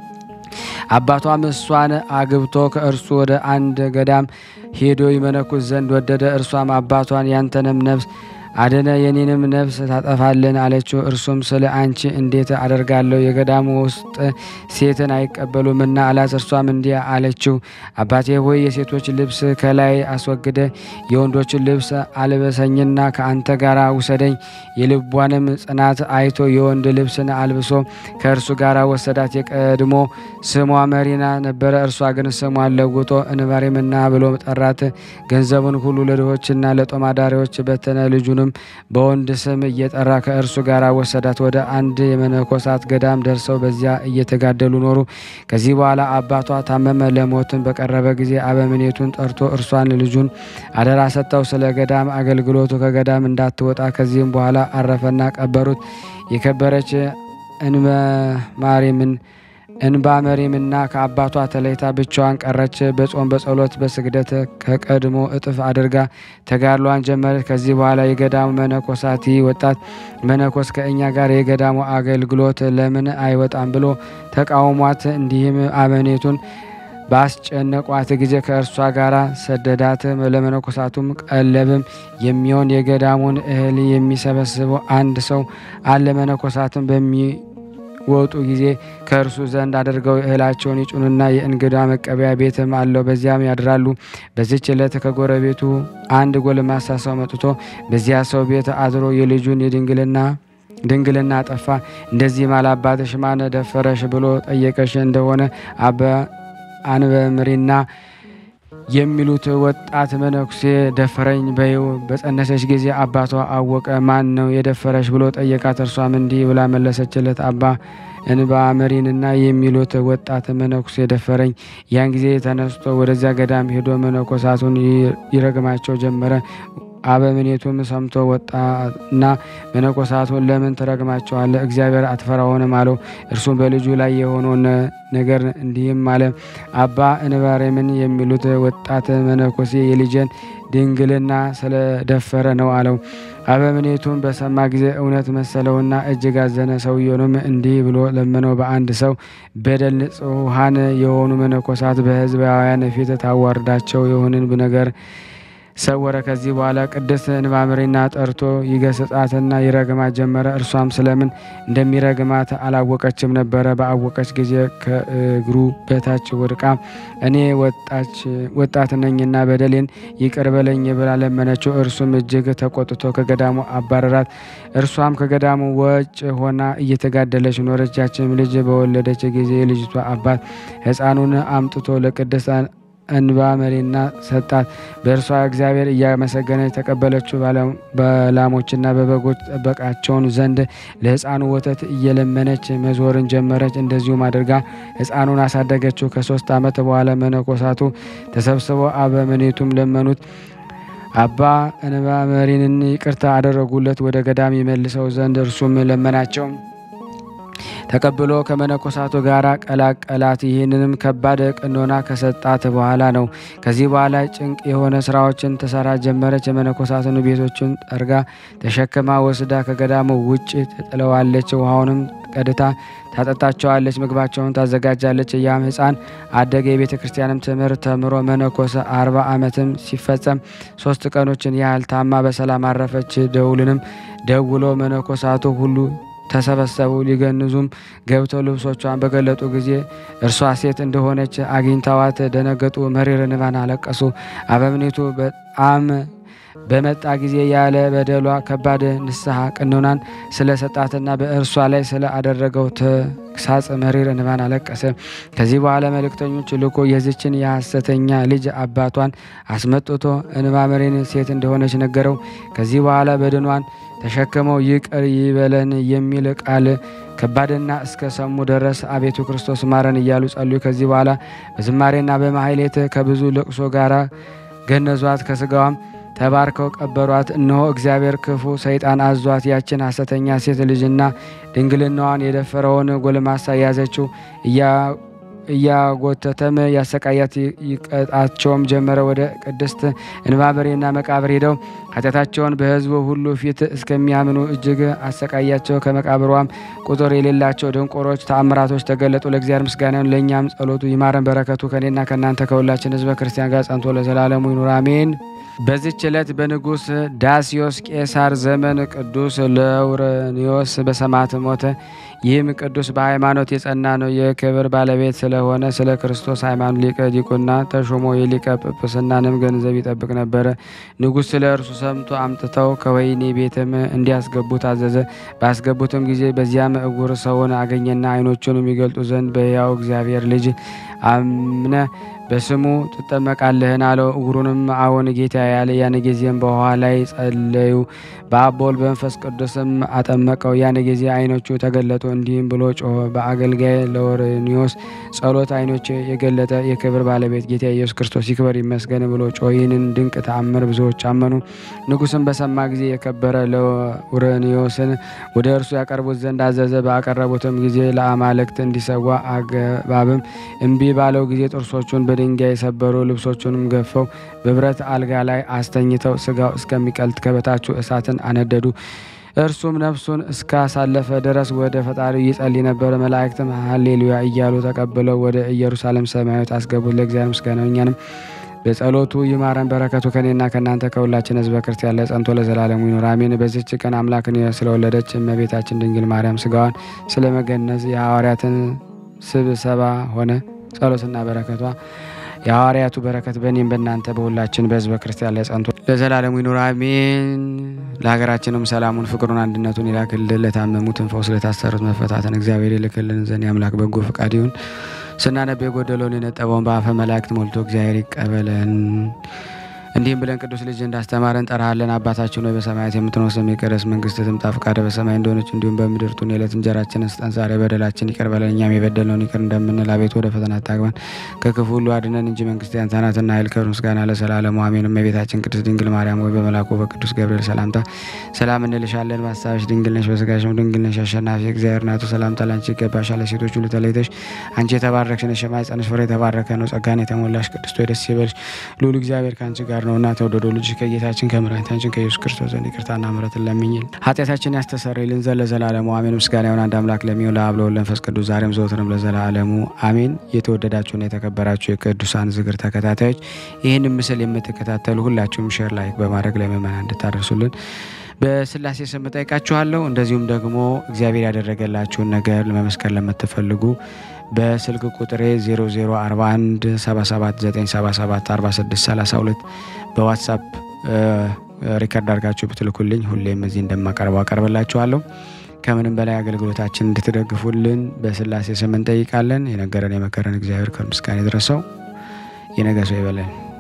አባቷም እሷን አግብቶ ከእርሱ ወደ አንድ ገዳም ሄዶ ይመነኩስ ዘንድ ወደደ። እርሷም አባቷን ያንተንም ነፍስ አደነ የኔንም ነፍስ ታጠፋልን አለችው። እርሱም ስለ አንቺ እንዴት አደርጋለሁ? የገዳሙ ውስጥ ሴትን አይቀበሉምና አላት። እርሷም እንዲህ አለችው፣ አባቴ ሆይ የሴቶች ልብስ ከላይ አስወግደ የወንዶችን ልብስ አልበሰኝና ከአንተ ጋር ውሰደኝ። የልቧንም ጽናት አይቶ የወንድ ልብስን አልብሶ ከእርሱ ጋር ወሰዳት። የቀድሞ ስሟ መሪና ነበረ። እርሷ ግን ስሟን ለውጦ እንባሬምና ብሎ ጠራት። ገንዘቡን ሁሉ ለድሆችና ለጦማዳሪዎች በተነ። ልጁን በወንድ ስም እየጠራ ከእርሱ ጋር ወሰዳት። ወደ አንድ የመነኮሳት ገዳም ደርሰው በዚያ እየተጋደሉ ኖሩ። ከዚህ በኋላ አባቷ ታመመ። ለሞትን በቀረበ ጊዜ አበምኔቱን ጠርቶ እርሷን ልጁን አደራ ሰጠው። ስለ ገዳም አገልግሎቱ ከገዳም እንዳትወጣ። ከዚህም በኋላ አረፈና ቀበሩት። የከበረች እንበማሪምን እንባ መሪምና ከአባቷ ተለይታ ብቻዋን ቀረች። በጾም በጸሎት በስግደት ከቀድሞ እጥፍ አድርጋ ተጋድሏን ጀመረች። ከዚህ በኋላ የገዳሙ መነኮሳት ወጣት መነኮስ ከእኛ ጋር የገዳሙ አገልግሎት ለምን አይወጣም ብሎ ተቃውሟት፣ እንዲህም አበኔቱን ባስጨነቋት ጊዜ ከእርሷ ጋር ሰደዳት። ለመነኮሳቱም ቀለብም የሚሆን የገዳሙን እህል የሚሰበስበው አንድ ሰው አለ። መነኮሳትም በሚ ወጡ ጊዜ ከእርሱ ዘንድ አድርገው እህላቸውን ይጩኑና የእንግዳ መቀበያ ቤትም አለው፣ በዚያም ያድራሉ። በዚች ዕለት ከጎረቤቱ አንድ ጎልማሳ ሰው መጥቶ በዚያ ሰው ቤት አድሮ የልጁን የድንግልና ድንግልና ጠፋ። እንደዚህ ማል አባትሽ ማን ደፈረሽ ብሎ ጠየቀሽ እንደሆነ አባ አንበምሪና የሚሉት ወጣት መነኩሴ ደፈረኝ በይው። በጸነሰች ጊዜ አባቷ አወቀ። ማን ነው የደፈረሽ ብሎ ጠየቃት። እርሷም እንዲህ ብላ መለሰችለት፣ አባ እንባ መሪንና የሚሉት ወጣት መነኩሴ ደፈረኝ። ያን ጊዜ ተነስቶ ወደዚያ ገዳም ሄዶ መነኮሳቱን ይረግማቸው ጀመረ። አበምኔቱም ሰምቶ ወጣና መነኮሳቱን ለምን ትረግማቸዋለህ? እግዚአብሔር አትፈራውንም አለው። እርሱም በልጁ ላይ የሆነውን ነገር እንዲህም አለ። አባ እንባሬምን የሚሉት ወጣት መነኮሴ የልጄን ድንግልና ስለደፈረ ነው አለው። አበምኔቱም በሰማ ጊዜ እውነት መሰለውና እጅግ አዘነ። ሰውየውንም እንዲህ ብሎ ለመነው። በአንድ ሰው በደል ንጹሐን የሆኑ መነኮሳት በሕዝባውያን ፊት ታዋርዳቸው የሆንን ነገር ሰወረ። ከዚህ በኋላ ቅድስት እንባምሪና ጠርቶ ይገስጻትና ይረግማት ጀመረ። እርሷም ስለምን እንደሚረግማት አላወቀችም ነበረ። በአወቀች ጊዜ ከእግሩ በታች ወድቃ እኔ ወጣት ነኝና በደሌን ይቅር በለኝ ብላ ለመነችው። እርሱም እጅግ ተቆጥቶ ከገዳሙ አባረራት። እርሷም ከገዳሙ ወጭ ሆና እየተጋደለች ኖረች። ያችም ልጅ በወለደች ጊዜ የልጅቷ አባት ሕፃኑን አምጥቶ ለቅድስት እንባ መሪና ሰጣት። በእርሷ እግዚአብሔር እያመሰገነች ተቀበለችው። በላሞችና በበጎች ጠበቃቸውን ዘንድ ለሕፃኑ ወተት እየለመነች መዞርን ጀመረች። እንደዚሁም አድርጋ ሕፃኑን አሳደገችው። ከሶስት ዓመት በኋላ መነኮሳቱ ተሰብስበው አበምኔቱም ለመኑት። አባ እንባ መሪንን ይቅርታ አደረጉለት፣ ወደ ገዳም ይመልሰው ዘንድ እርሱም ለመናቸው። ተቀብሎ ከመነኮሳቱ ጋር ቀላቀላት። ይህንንም ከባድ ቀኖና ከሰጣት በኋላ ነው። ከዚህ በኋላ ጭንቅ የሆነ ስራዎችን ትሰራ ጀመረች። የመነኮሳትን ቤቶችን ጠርጋ ተሸክማ ወስዳ ከገዳሙ ውጭ ትጥለዋለች። ውሃውንም ቀድታ ታጠጣቸዋለች። ምግባቸውን ታዘጋጃለች። ያም ሕፃን አደገ። የቤተ ክርስቲያንም ትምህርት ተምሮ መነኮሰ። አርባ ዓመትም ሲፈጸም ሶስት ቀኖችን ያህል ታማ በሰላም አረፈች። ደውልንም ደውሎ መነኮሳቱ ሁሉ ተሰበሰቡ። ሊገንዙም ገብተው ልብሶቿን በገለጡ ጊዜ እርሷ ሴት እንደሆነች አግኝተዋት ደነገጡ። መሪር እንባን አለቀሱ። አበምኔቱ በጣም በመጣ ጊዜ ያለ በደሏ ከባድ ንስሐ ቅኖናን ስለሰጣትና በእርሷ ላይ ስለ አደረገው ተግሳጽ መሪር እንባን አለቀሰ። ከዚህ በኋላ መልእክተኞች ልኮ የዚችን የሐሰተኛ ልጅ አባቷን አስመጥቶ እንባ መሪን ሴት እንደሆነች ነገረው። ከዚህ በኋላ በድኗን ተሸክመው ይቅር ይበለን የሚል ቃል ከባድና እስከ ሰሙ ድረስ አቤቱ ክርስቶስ ማረን እያሉ ጸልዩ። ከዚህ በኋላ በዝማሬና በማሕሌት ከብዙ ልቅሶ ጋር ገነዟት። ከስጋዋም ተባርከው ቀበሯት። እነሆ እግዚአብሔር ክፉ ሰይጣን አዟት ያችን ሐሰተኛ ሴት ልጅና ድንግልናዋን የደፈረውን ጎልማሳ ያዘችው። እያጎተተም ያሰቃያት ይቀጣቸውም ጀመረ። ወደ ቅድስት እንባበሬና መቃብር ሄደው ኃጢአታቸውን በሕዝቡ ሁሉ ፊት እስከሚያምኑ እጅግ አሰቃያቸው። ከመቃብሯም ቁጥር የሌላቸው ድንቆሮች ተአምራቶች ተገለጡ። ለእግዚአብሔር ምስጋናን ለእኛም ጸሎቱ ይማረን። በረከቱ ከኔና ከእናንተ ከሁላችን ሕዝበ ክርስቲያን ጋር ጸንቶ ለዘላለሙ ይኑር አሜን። በዚች ዕለት በንጉሥ ዳስዮስ ቄሳር ዘመን ቅዱስ ለውረኒዮስ በሰማዕት ሞተ። ይህም ቅዱስ በሃይማኖት የጸና ነው። የክብር ባለቤት ስለሆነ ስለ ክርስቶስ ሃይማኖት ሊቀ ዲቁና ተሾሞ የሊቀ ጵጵስናንም ገንዘብ ይጠብቅ ነበረ። ንጉሥ ስለ እርሱ ሰምቶ አምጥተው ከወህኒ ቤትም እንዲያስገቡ ታዘዘ። ባስገቡትም ጊዜ በዚያም እውር ሰውን አገኘና ዓይኖቹን የሚገልጡ ዘንድ በሕያው እግዚአብሔር ልጅ አምነ በስሙ ትጠመቃለህን? አለው። እውሩንም አዎን ጌታ ያለ። ያን ጊዜም በውኃ ላይ ጸለዩ። በአብ በወልድ በመንፈስ ቅዱስም አጠመቀው። ያን ጊዜ ዓይኖቹ ተገለጡ። እንዲህም ብሎ ጮኸ። በአገልጋይ ለወረኒዮስ ጸሎት ዓይኖች የገለጠ የክብር ባለቤት ጌታ ኢየሱስ ክርስቶስ ይክበር ይመስገን ብሎ ጮኸ። ይህንን ድንቅ ተአምር ብዙዎች አመኑ። ንጉሥም በሰማ ጊዜ የከበረ ለውረኒዮስን ወደ እርሱ ያቀርቡት ዘንድ አዘዘ። ባቀረቡትም ጊዜ ለአማልክት እንዲሰዋ አገባብም እምቢ ባለው ጊዜ ጥርሶቹን በድንጋይ የሰበሩ ልብሶቹንም ገፈው በብረት አልጋ ላይ አስተኝተው ስጋው እስከሚቀልጥ ከበታቹ እሳትን አነደዱ። እርሱም ነፍሱን እስካሳለፈ ድረስ ወደ ፈጣሪው ይጸልይ ነበር። መላእክትም ሀሌሉያ እያሉ ተቀብለው ወደ ኢየሩሳሌም ሰማያዊት አስገቡት። ለእግዚአብሔር ምስጋና እኛንም በጸሎቱ ይማረን። በረከቱ ከኔና ከእናንተ ከሁላችን ሕዝበ ክርስቲያን ላይ ጸንቶ ለዘላለሙ ይኑር አሜን። በዚች ቀን አምላክን ስለወለደች እመቤታችን ድንግል ማርያም ስጋዋን ስለመገነዝ የሐዋርያትን ስብሰባ ሆነ። ጸሎትና በረከቷ የሐዋርያቱ በረከት በእኔም በእናንተ በሁላችን በሕዝበ ክርስቲያን ላይ ጸንቶ ለዘላለሙ ይኑር አሜን። ለሀገራችንም ሰላሙን፣ ፍቅሩን፣ አንድነቱን ይላክልን። ለታመሙትን ፈውስ፣ ለታሰሩት መፈታትን እግዚአብሔር ይልክልን ዘንድ የአምላክ በጎ ፈቃድ ይሁን። ስናነብ የጎደለውን የነጠበውን በአፈ መላእክት ሞልቶ እግዚአብሔር ይቀበለን። እንዲህም ብለን ቅዱስ ልጅ እንዳስተማረን ጠራሃለን። አባታችን ሆይ በሰማያት የምትኖር ስምህ ይቀደስ፣ መንግስትህ ትምጣ፣ ፈቃድህ በሰማይ እንደሆነች እንዲሁም በምድር ትሁን። የዕለት እንጀራችንን ስጠን ዛሬ፣ በደላችን ይቅር በለን እኛም የበደልነውን ይቅር እንደምንል፣ አቤቱ ወደ ፈተና አታግባን ከክፉ ሁሉ አድነን እንጂ መንግስት ያንተ ናትና ኃይል፣ ክብር፣ ምስጋና ለዘላለሙ አሜን። እመቤታችን ቅድስት ድንግል ማርያም ሆይ በመልአኩ በቅዱስ ገብርኤል ሰላምታ ሰላም እንልሻለን። በሀሳብሽ ድንግል ነሽ፣ በስጋሽም ድንግል ነሽ። አሸናፊ እግዚአብሔር ናቱ ሰላምታ ላንቺ ይገባሻል። ለሴቶች ሁሉ ተለይተሽ አንቺ የተባረክሽ ነሽ፣ የማኅፀንሽ ፍሬ የተባረከ ነው። ጸጋን የተሞላሽ ቅድስት ሆይ ደስ ይበልሽ፣ ልዑል እግዚአብሔር ከአንቺ ጋር ነውና ተወደዶ ልጅ ከጌታችን ከመድኃኒታችን ከኢየሱስ ክርስቶስ ዘንድ ይቅርታና ምሕረትን ለምኝል ኃጢአታችን ያስተሰርይልን ዘንድ ለዘላለሙ አሜን። ምስጋና ይሁን አንድ አምላክ ለሚሆን ለአብ ለወልድ ለመንፈስ ቅዱስ ዛሬም ዘወትርም ለዘላለሙ አሜን። የተወደዳችሁና የተከበራችሁ የቅዱሳን ዝክር ተከታታዮች ይህን ምስል የምትከታተሉ ሁላችሁም ሼር ላይክ በማድረግ ለምእመናን እንድታደርሱልን በስላሴ ስም ጠይቃችኋለሁ። እንደዚሁም ደግሞ እግዚአብሔር ያደረገላችሁን ነገር ለመመስከር ለምትፈልጉ በስልክ ቁጥሬ 0041 77977 4632 በዋትሳፕ ሪከርድ አድርጋችሁ ብትልኩልኝ ሁሌም እዚህ እንደማቀርበው አቀርብላችኋለሁ። ከምንም በላይ አገልግሎታችን እንድትደግፉልን በስላሴ ስም እንጠይቃለን። የነገረን የመከረን እግዚአብሔር ከምስጋና ይድረሰው። የነገ ሰው ይበለን።